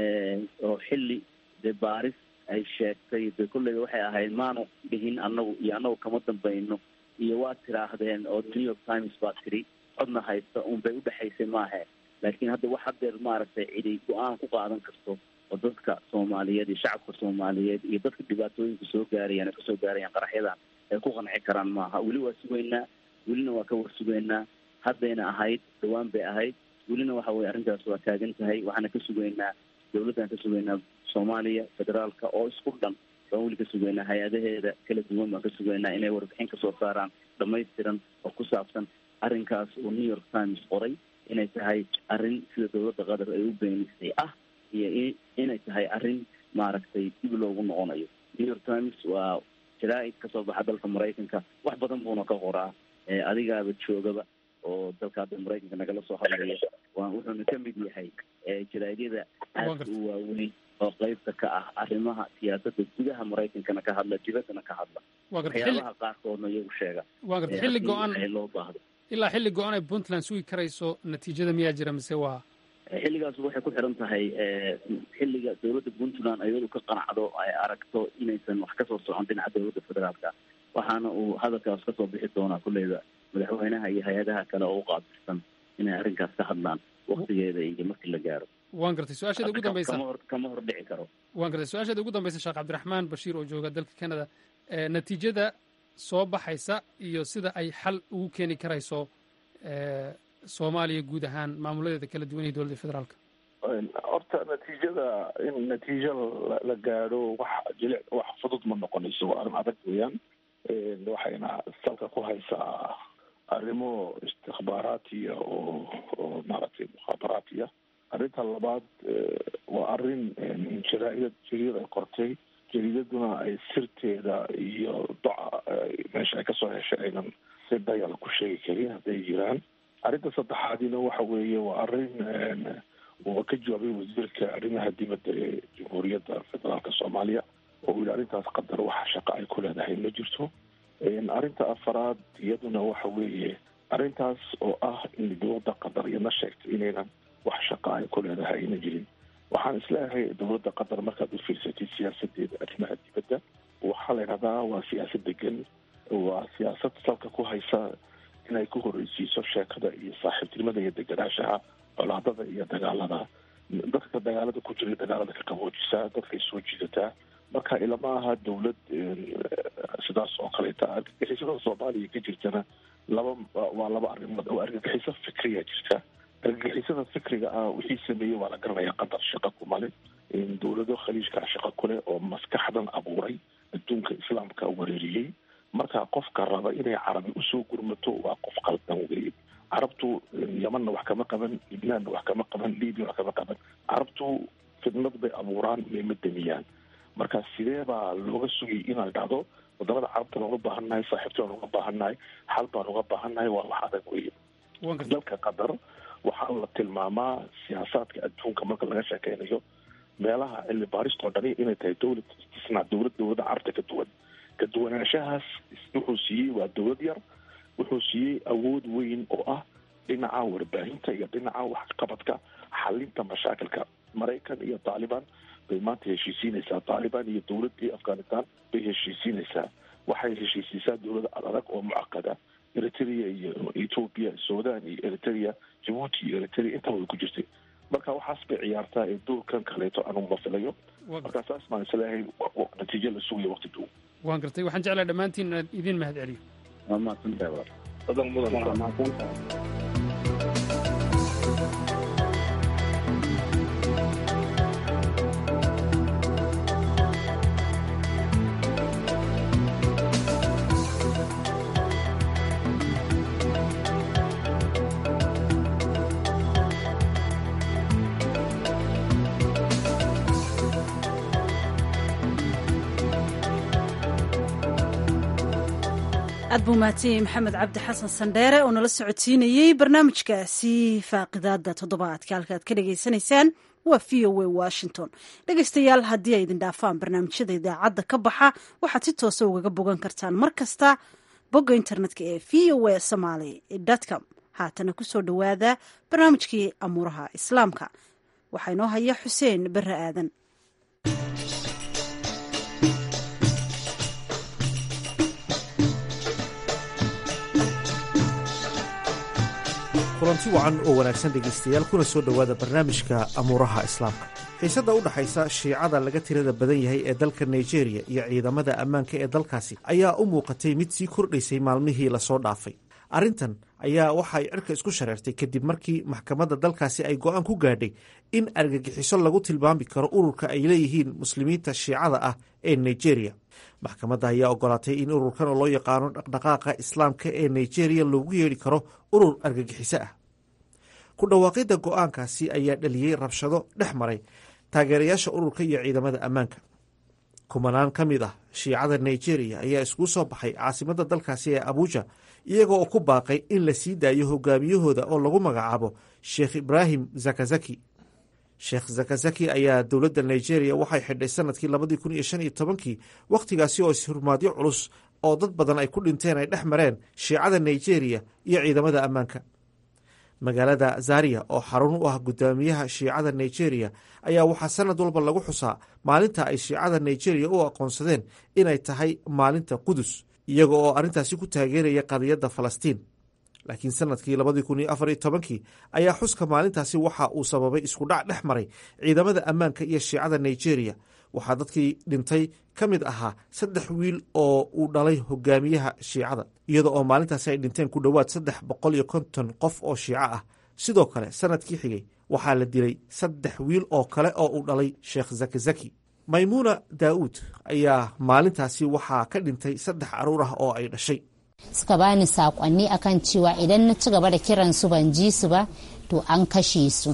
oo xilli dee baaris ay sheegtay de kolleyba waxay ahayd maanu dhihin anagu iyo anagu kama dambayno iyo waad tiraahdeen oo new york times baa tiri codna haysta un bay udhexaysay maahe laakiin hadda wax hadeer maaragtay cidi go-aan ku qaadan karto oo dadka soomaaliyeed iyo shacabka soomaaliyeed iyo dadka dhibaatooyinka soo gaarayaan kasoo gaarayaan qaraxyadan ay ku qanci karaan maaha weli waa sugeynaa welina waa ka war sugeynaa haddayna ahayd dhawaan bay ahayd welina waxa weye arrintaas waa taagan tahay waxaana ka sugeynaa dawladdan ka sugeynaa soomaaliya federaalka oo isku dhan baan weli ka sugeynaa hay-adaheeda kala duwan baan ka sugeynaa inay warbixin kasoo saaraan dhamaystiran oo ku saabsan arrinkaas oo new york times qoray inay tahay arrin sida dawladda qatar ay u beenisay ah iyo inay tahay arrin maaragtay dib loogu noqonayo new york times waa jaraa-id kasoo baxa dalka maraykanka wax badan buuna ka qoraa adigaaba joogaba oo dalka hadda maraykanka nagala soo hadlaya waa wuxuuna ka mid yahay jaraa-idyada aadka u waaweyn oo qeybta ka ah arrimaha siyaasadda gudaha maraykankana ka hadla dibaddana ka hadla waxyaabaha qaarkoodna iyagu sheega waa garta xilli go-an loo baahdo ilaa xilli go-an ay puntland sugi karayso natiijada miyaa jira mise waa xilligaas waxay ku xiran tahay xilliga dawladda puntland ayadu ka qanacdo ay aragto inaysan wax kasoo socon dhinaca dawladda federaalka waxaana uu hadalkaas kasoo bixi doonaa kulleyba madaxweynaha iyo hay-adaha kale oo u qaabilsan inay arrinkaas ka hadlaan waktigeeda iyo markii la gaaro waan gartay su-aasheeda ugu dambeysa kama hor kama hor dhici karo waan gartay su-aasheeda ugu dambeysa sheekh cabdiraxmaan bashiir oo jooga dalka canada natiijada soo baxaysa iyo sida ay xal ugu keeni karayso soomaaliya guud ahaan maamuladeeda kala duwan iyo dowladda federaalka horta natiijada in natiijo la gaadho wax jilic wax fudud ma noqonayso waa arrin adag weeyaan waxayna salka ku haysaa arrimo istikbaaraatiya oo oo maaragtay mukhaabaraatiya arrinta labaad waa arrin jaraa-idad jariida ay qortay jariidaduna ay sirteeda iyo doca meesha ay kasoo heshay aynan si dayal ku sheegi karin hadday jiraan arrinta saddexaadina waxa weeye waa arrin uu ka jawaabay wasiirka arrimaha dibadda ee jamhuuriyadda federaalka soomaaliya oo uu yihi arrintaas qadar wax shaqa ay ku leedahay ma jirto arrinta afaraad iyaduna waxa weeye arrintaas oo ah in dowladda qatar iyadna sheegtay inaynan wax shaqa ay ku leedahay ayna jirin waxaan isleeyahay dowladda qatar markaad u fiirsatid siyaasadeeda arrimaha dibadda waxaa la yidhahdaa waa siyaasad degan waa siyaasad salka ku haysa inay ku horreysiiso sheekada iyo saaxiibtinimada iyo deganaashaha colaadada iyo dagaalada dadka dagaalada ku jiray dagaalada ka qaboojisaa dadkay soo jiidataa marka ilama aha dawlad sidaas oo kaleeta argagixisada soomaaliya ka jirtana laba waa laba arrimood oo argagixiso fikriya jirta argagixisada fikriga ah wixii sameeyey waa la garanaya qatar shaqa kumale dowlado khaliijka shaqa kuleh oo maskaxdan abuuray adduunka islaamka wareeriyey marka qofka raba inay carabi usoo gurmato waa qof qaldan weeye carabtu yamanna wax kama qaban libnaanna wax kama qaban libya wax kama qaban carabtu fidnad bay abuuraan mayma damiyaan marka sidee baa looga sugay inay dhacdo wadamada carabta baan uga baahannahay saaxiibta baan uga baahannahay xal baan uga baahannahay waa wax adag weye dalka qatar waxaa la tilmaamaa siyaasaadka adduunka marka laga sheekeynayo meelaha cilmi baaristoo dhani inay tahay dowlad istisnaa dowlad dowladda carabta ka duwan ka duwanaanshahaas wuxuu siiyey waa dowlad yar wuxuu siiyey awood weyn oo ah dhinaca warbaahinta iyo dhinaca waxqabadka xalinta mashaakilka maraykan iyo taalibaan bay maanta heshiisiinaysaa taalibaan iyo dowladii afghanistan bay heshiisiinaysaa waxay heshiisiisaa dowlada adag oo mucaqada eritrea iyo ethoopia sudan iyo eritrea jabuuti iyo eritrea intaba way ku jirtay marka waxaas bay ciyaartaa ee doorkan kaleeto anugu ma filayo marka saas baan isleeyahay natiijo la sugaya waqti dhow waan gartay waxaan jeclaa dhammaantiin inaan idin mahad celiyo waa mahadsantahay adan mudan aad buu mahadsanyahay maxamed cabdi xasan sandheere oo nala socodsiinayey barnaamijkaasi faaqidaada toddobaadka halka aad ka dhagaysanaysaan waa v o a washington dhegaystayaal haddii ay idin dhaafaan barnaamijyada idaacadda ka baxa waxaad si toosa ugaga bogan kartaan mar kasta bogga internetka ee v o a somaly com haatana kusoo dhowaada barnaamijkii amuuraha islaamka waxaa inoo haya xuseen bare aadan kulanti wacan oo wanaagsan dhegaystayaal kuna soo dhowaada barnaamijka amuuraha islaamka xiisadda u dhaxaysa shiicada laga tirada badan yahay ee dalka nigeriya iyo ciidamada ammaanka ee dalkaasi ayaa u muuqatay mid sii kordhaysay maalmihii lasoo dhaafay arrintan ayaa waxay cirka isku shareertay kadib markii maxkamadda dalkaasi ay go'aan ku gaadhay in argagixiso lagu tilmaami karo ururka ay leeyihiin muslimiinta shiicada ah ee nigeriya maxkamadda ayaa ogolaatay in ururkan oo loo yaqaano dhaqdhaqaaqa islaamka ee nigeriya loogu yeedhi karo urur argagixiso ah ku dhawaaqidda go'aankaasi ayaa dhaliyey rabshado dhex maray taageerayaasha ururka iyo ciidamada ammaanka kumanaan ka mid ah shiicada nigeriya ayaa iskugu soo baxay caasimadda dalkaasi ee abuuja iyaga oo ku baaqay in la sii daayo hogaamiyahooda oo lagu magacaabo sheekh ibraahim zakazaki sheekh zakazaki ayaa dowladda nigeriya waxay xidhay sanadkii labadii kun iyo shan iyo tobankii wakhtigaasi oo ishurmaadyo culus oo dad badan ay ku dhinteen ay dhex mareen shiicada nigeriya iyo ciidamada ammaanka magaalada zaria oo xarun u ah gudaamiyaha shiicada nigeriya ayaa waxaa sanad walba lagu xusaa maalinta ay shiicada nigeriya u aqoonsadeen inay tahay maalinta qudus iyaga oo arrintaasi ku taageeraya qadiyadda falastiin laakiin sanadkii labadii kun iyo afar iyo tobankii ayaa xuska maalintaasi waxa uu sababay iskudhac dhex maray ciidamada ammaanka iyo shiicada nigeriya waxaa dadkii dhintay ka mid ahaa saddex wiil oo uu dhalay hogaamiyaha shiicada iyada oo maalintaasi ay dhinteen ku dhowaad saddex boqol iyo konton qof oo shiico ah sidoo kale sanadkii xigay waxaa la dilay saddex wiil oo kale oo uu dhalay sheekh zakizaki maymuuna daa'uud ayaa maalintaasi waxaa ka dhintay saddex caruur ah oo ay dhashay suka bani sakonni akan cewa idan na ci gaba da kiran su ban ji su ba to an kashe su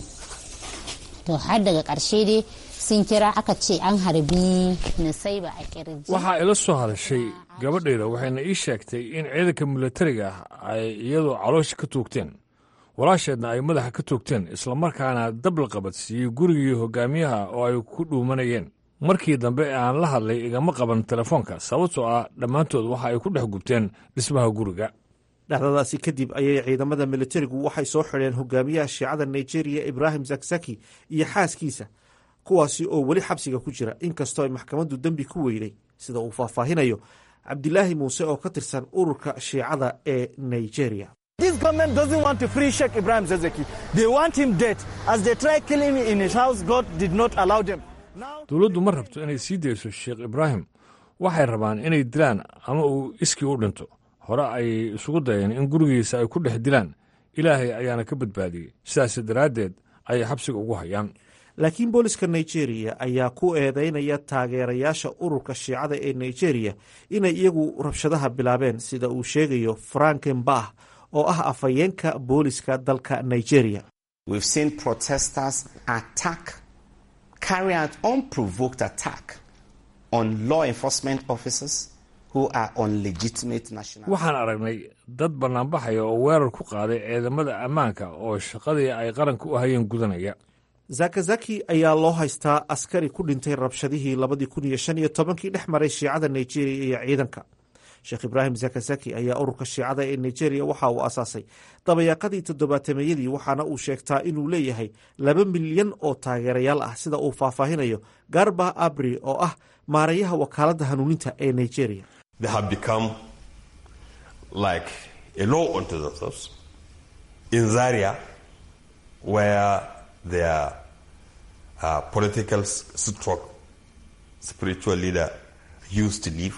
to har daga ƙarshe dai sun kira aka ce an harbi nisaiba a kirji waxaa ila soo hadashay gabadhayda waxayna ii sheegtay in ciidanka milatariga ah ay iyadoo caloosha ka toogteen walaasheedna ay madaxa ka toogteen islamarkaana dab la qabadsiiyey gurigii hogaamiyaha oo ay ku dhuumanayeen markii dambe ee aan la hadlay igama qaban telefoonka sababtoo ah dhammaantood waxa ay ku dhex gubteen dhismaha guriga dhacdadaasi kadib ayay ciidamada militarigu waxay soo xidheen hogaamiyaha shiicada nigeriya ibraahim zakzaki iyo xaaskiisa kuwaasi oo weli xabsiga ku jira inkastoo ay maxkamaddu dembi ku weyday sida uu faahfaahinayo cabdilaahi muuse oo ka tirsan ururka shiicada ee nigeria This government doesn't want to free Sheikh Ibrahim Zezeki. They want him dead. As they try killing him in his house, God did not allow them. dowladdu ma rabto inay sii dayso sheekh ibraahim waxay rabaan inay dilaan ama uu iskii u dhinto hore ayay isugu dayeen in gurigiisa ay ku dhex dilaan ilaahay ayaana ka badbaadiyey sidaas daraaddeed ayay xabsiga ugu hayaan laakiin booliska nigeria ayaa ku eedeynaya taageerayaasha ururka shiicada ee nigeria inay iyagu rabshadaha bilaabeen sida uu sheegayo franken bah oo ah afhayeenka booliska dalka nigeria We've seen protesters attack, carry out unprovoked attack on law enforcement officers who are on legitimate national. waxaan aragnay dad bannaanbaxaya oo weerar ku qaaday ciidamada ammaanka oo shaqadii ay qaranka u hayeen gudanaya zakazaki ayaa loo haystaa askari ku dhintay rabshadihii labadii kun iyo shan iyo tobankii dhex maray shiicada nigeria iyo ciidanka sheekh ibraahim zakazaki ayaa ururka shiicada ee nigeria waxa uu asaasay dabayaaqadii toddobaatameyadii waxaana uu sheegtaa inuu leeyahay laba milyan oo taageerayaal ah sida uu faahfaahinayo garba abri oo ah maarayaha wakaaladda hanuuninta ee nigeria They have become like a law unto themselves. In Zaria, where their uh, political s- stroke spiritual leader used to live,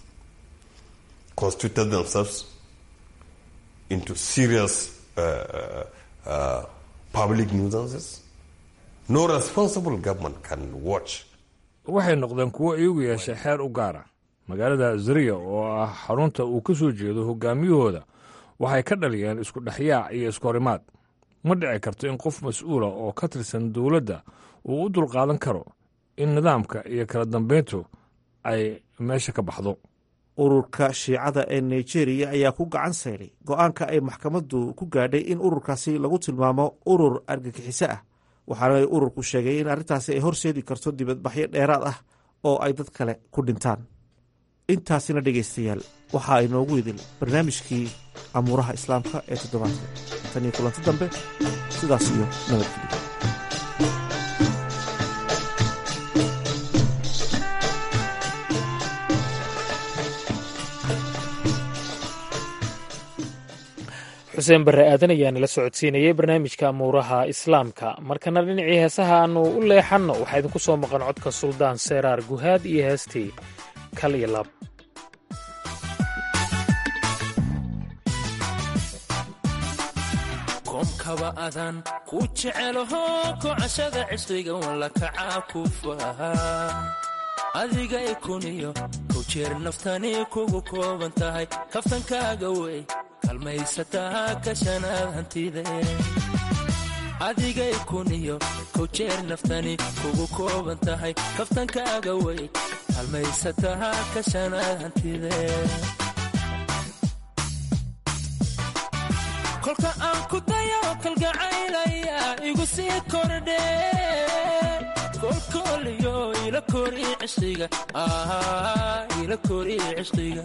constituted themselves into serious uh, uh, uh, public nuisances. No responsible government can watch waxay noqdeen kuwo iyagu yeeshay xeer u gaara magaalada zariya oo ah xarunta uu ka soo jeedo hogaamiyahooda waxay ka dhaliyeen isku dhexyaac iyo iskahorimaad ma dhici karto in qof mas-uula oo ka tirsan dowladda uu u dulqaadan karo in nidaamka iyo kala dambayntu ay meesha ka baxdo ururka shiicada ee nigeria ayaa ku gacan sayray go-aanka ay maxkamaddu ku gaadhay in ururkaasi lagu tilmaamo urur argagixiso ah waxaana ururku sheegay in arrintaasi ay horseedi karto dibadbaxyo dheeraad ah oo ay dad kale ku dhintaan intaasina dhegaystayaal waxaa inoogu idil barnaamijkii amuuraha islaamka ee toddobaadka tan iyo kulanti dambe sidaas iyo nabadgelyo xuseen barre aadan ayaa nala socodsiinayay barnaamijka amuuraha islaamka markana dhinacii heesaha aannu u leexanno waxaa idinku soo maqan codka suldaan seeraar guhaad iyo heestii kal iyo laab koomkaba adan ku jecelaho kocashada cishriga walla kacaa ku faha adiga ikuniyo kow jeer naftani kugu kooban tahay kaftankaaga wey kalmaysataa kashanaad hantide adiga ikuniyo kow jeer naftani kugu kooban tahay kaftankaaga wey kalmaysataa kashanaad hantide kolka aan ku dayo kalgacaylaya igu sii kordhe kolkooliyo ila kori cishqiga ila kori cishqiga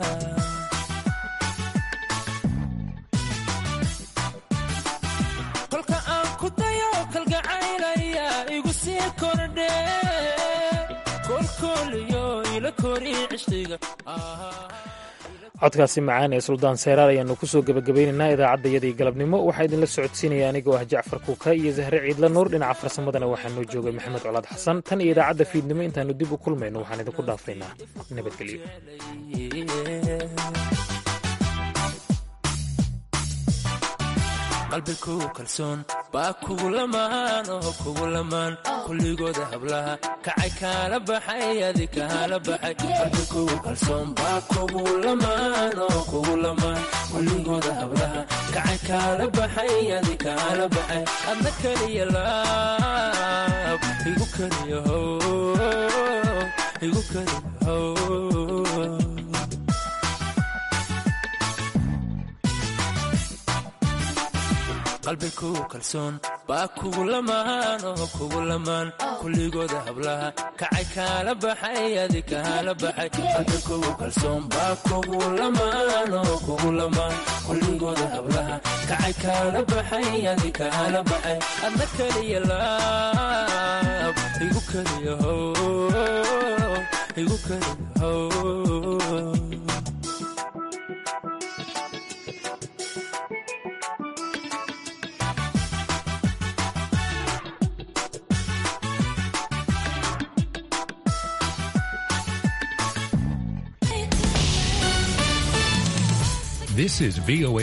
kolka aan ku dayo kalgacaylaya igu sii kordhe kolkooliyo ila kori cishqiga codkaasi macaan ee suldaan seeraar ayaannu ku soo gebagabaynaynaa idaacaddayadii galabnimo waxaa idinla socodsiinaya anigoo ah jacfar kuuka iyo zahre ciidla nuur dhinaca farsamadana waxaa noo joogay maxamed colaad xasan tan iyo idaacadda fiidnimo intaannu dib u kulmayno waxaan idinku dhaafaynaa nabadgelyo qalbigu kalsoon baa kugu lamaan oo kugu lamaan kulligooda hablaha kacay kaala baxay adi kaala baxay qalbigu kalsoon baa kugu lamaan oo kugu lamaan kulligooda hablaha kacay kaala baxay adi kaala baxay adna keliya laab igu keliya how igu keliya how qalbigu kalsoon baa kugu lamaan oo kugu lamaan kulligooda hablaha kacay kaala baxay adi kaala baxay qalbigu kalsoon baa kugu lamaan oo kugu lamaan kulligooda hablaha kacay kaala baxay adi kaala baxay adna keliya laab igu keliya how igu keliya how This is VOA